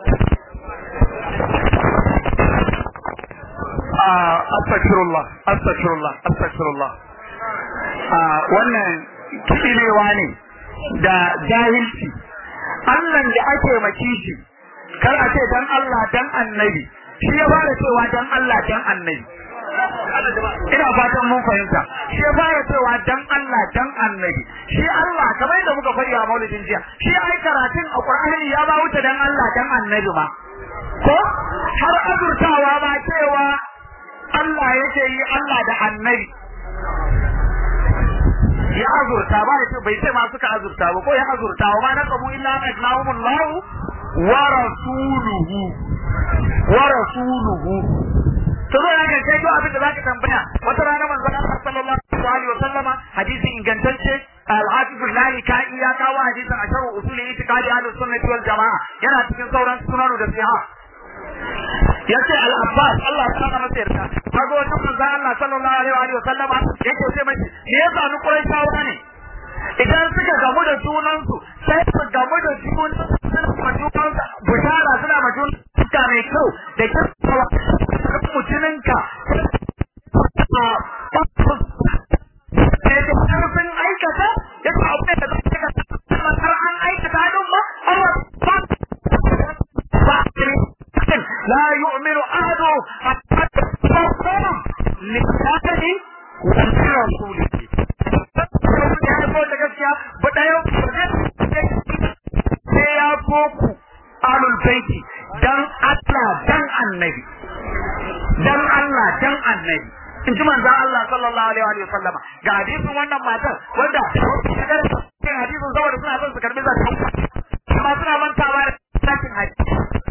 astaghfirullah astaghfirullah astaghfirullah wannan kidilewa ne da jahilci Allah da ake maki shi kar a ce dan Allah dan annabi shi ya fara cewa dan Allah dan annabi ina fatan mun fahimta shi ya fara cewa dan Allah dan annabi shi Allah kamar yadda muka faɗi a maulidin jiya shi ai karatun a Qur'ani ya ba wuce dan Allah dan annabi ma ko har azurtawa ba cewa Allah yake yi Allah da annabi ya azurta ba ya bai ce ma suka azurta ba ko ya azurta wa ma naqabu illa an ajnahumullahu wa rasuluhu wa rasuluhu to zo ya kai to abin da zaka tambaya wata rana manzon Allah sallallahu alaihi wa sallama hadisin ingantacce al-hafiz al-lali ka iya kawo hadisin a sharh usul itiqadi ahlus sunnah wal jamaa yana cikin sauran sunanu da siha yace al-abbas Allah ya saka masa yarda kaga wata manzo Allah sallallahu alaihi wa sallama yake ce mai me yasa ni quraishawa ne idan suka gamu da junansu sai su gamu da junan suna ma junan bushara suna ma junan suka mai kyau da kirkawa mutuninka da karfin aikata ya ta abu da zai ka har an aikata don ma Allah ba لا يؤمن أحد حتى يكون لله ولرسوله ya haifar da gaskiya ba ɗaya annabi dan Allah dan annabi in ji manzon Allah sallallahu alaihi wa sallama ga hadisin wannan matar wanda cikin hadisin saboda suna son su karbi zakka amma suna mantawa da sakin haji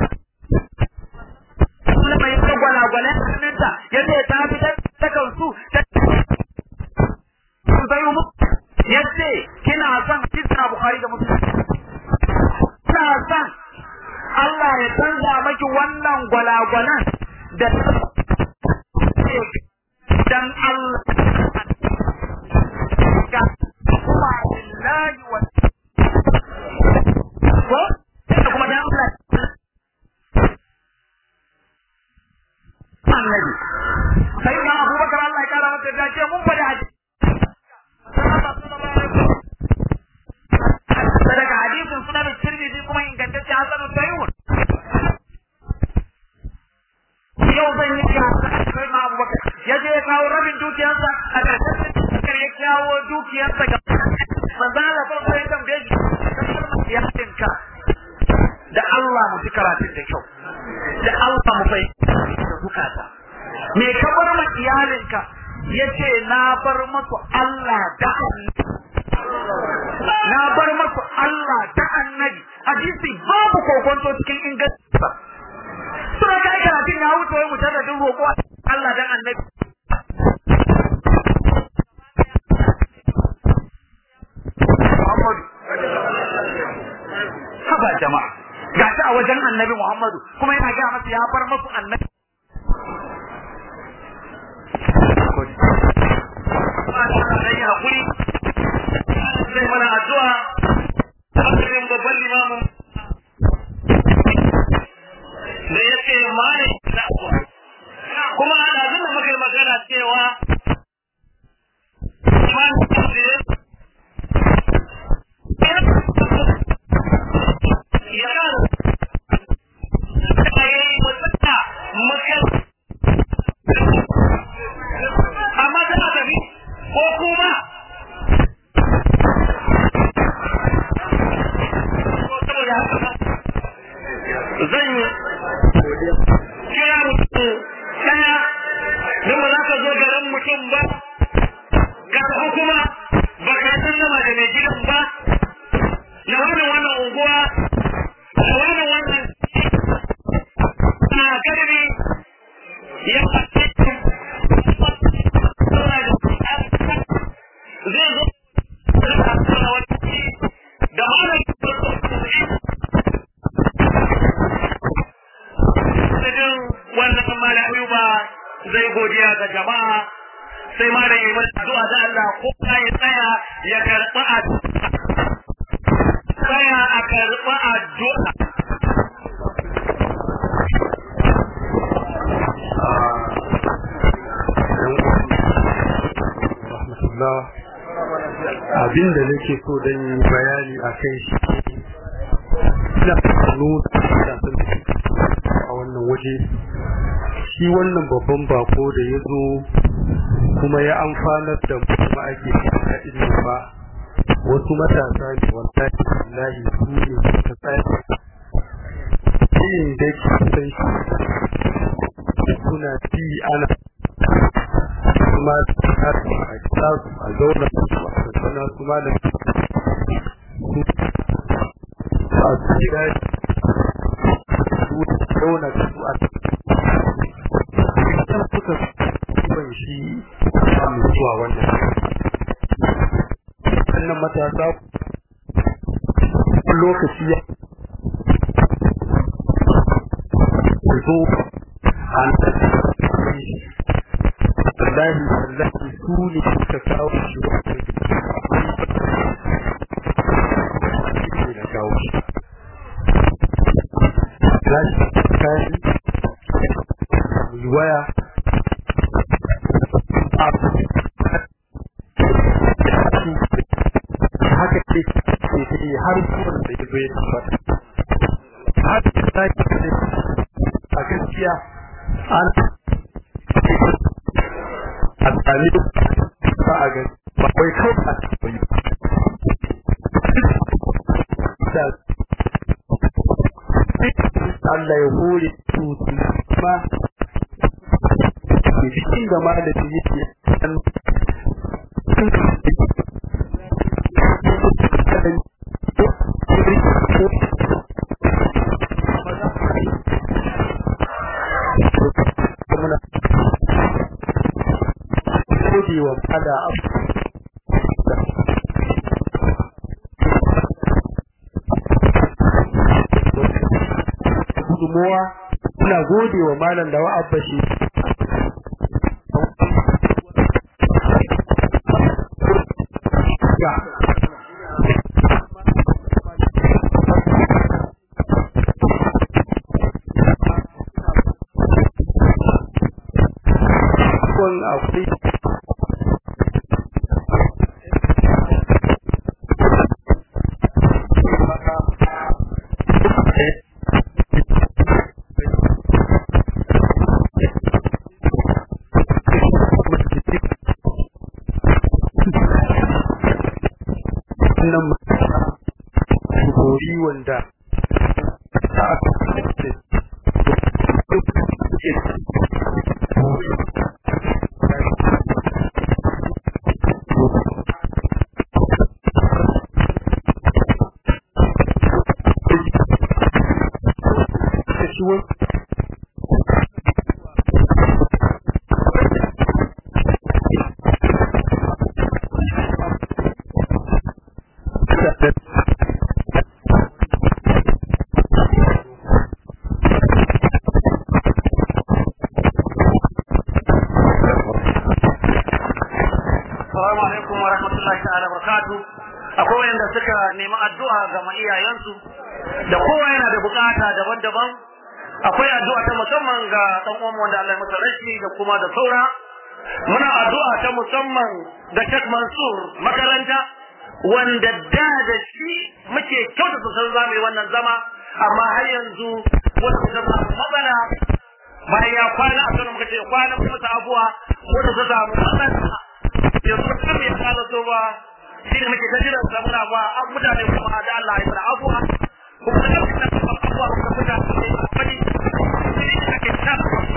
Allah mai ta gwalagwalen hannunta yadda ta fitar ta kansu ta sai mu yace kina son hadisi Bukhari da Muslim kina son Allah ya canza maki wannan gwalagwalan da dan Allah ga kuma lillahi wa ko da kuma dan Allah annabi sai na Abubakar Allah ya kara masa dace mun fada haji daga hadisin sunan Tirmidhi kuma ingantacce Hasan Sahihun yau zan yi sai na Abubakar ya je ya kawo rabin dukiyarsa a ƙarshen dukiyar ya kawo dukiyarsa ga manzo Allah farko ya tambaye shi ya tinka da Allah mu ji karatun da kyau da Allah mu fahimta da bukata me ka bar ma iyalinka yace na bar masu Allah da na bar masu Allah da annabi hadisi babu kokonto cikin ingancinsa suna ka yi karatun ya wuce wai mutar da duk roƙo Allah dan annabi Muhammadu haba jama'a ga shi a wajen annabi Muhammadu kuma yana gaya masa ya bar masu annabi zai mana addu'a hankalin babban limamu da ya ce mane da kuma a ɗazin da muka yi magana cewa man ya amma tana tafi ko kuma zan yi kira mutum ɗaya don ba za ka zo garin mutum ba ga kuma ba ka sallama da mai gidan ba na wannan wannan unguwa da wannan wannan na garbi ya fashe zai zo da malam cikin wannan malami ba zai godiya ga jama'a sai malam yi masa addu'a da Allah ko ya tsaya ya karɓi addu'a tsaya a karɓi addu'a rahmatullah abin da nake so dan yi bayani a kai shi ina nuna a wannan waje shi wannan babban bako da ya zo kuma ya amfanar da kuma ake da ilimi ba wasu matasa ne wallahi wallahi su ne suka tsaya yin da ke san shi suna ci ana kuma a kira su a zauna su a tattana su malam su a tsira su zauna su a tattana suka ban shi a mutuwa wannan wannan matasa lokaci ya zo a wallahi wallahi su ne suka kawo shi ne na kawo shi Gashi kayan waya haka ce ke ta yi har zuwan da ya zo ya tabbata har da ta yi a gaskiya an a tsali ba a gani ba wai kawai a tabbayi da Allah ya hore tutu ma cikin da malami yake an gode wa fada gudunmowa suna gode wa malam da wa'abba shi akwai wannan gori wanda ta aka Assalamu alaikum wa rahmatullahi ta'ala barakatu. Akwai wanda suka nemi addu'a ga iyayensu da kowa yana da bukata daban-daban. Akwai addu'a ta musamman ga dan uwan wanda Allah ya masa rashi da kuma da saura. Muna addu'a ta musamman ga Sheikh Mansur makaranta wanda da da shi muke kyautata san zamu yi wannan zama amma har yanzu wata zama matsala bayan ya kwana a sanar muka ce kwana kuma ta abuwa wata ta samu matsala yanzu kan ya kala so ba shi ne muke ta jiran sa muna ba an mutane kuma da Allah ya fara abuwa kuma da kuma abuwa kuma mutane ne wani shi ne ake ta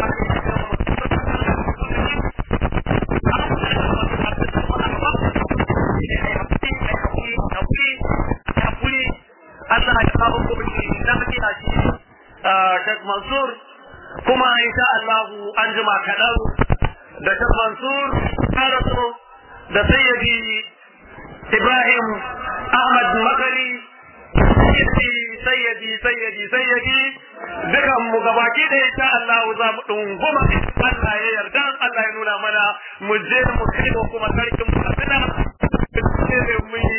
Allah ya kawo kuma shi da muke a shi Sheikh Mansur kuma insha Allah an jima kaɗan da Sheikh Mansur Karaso da Sayyidi Ibrahim Ahmad Makari Sayyidi Sayyidi Sayyidi Sayyidi dukan mu gabaki da insha Allah za mu dunguma Allah ya yarda Allah ya nuna mana mu je mu kai kuma sarkin mu abina mu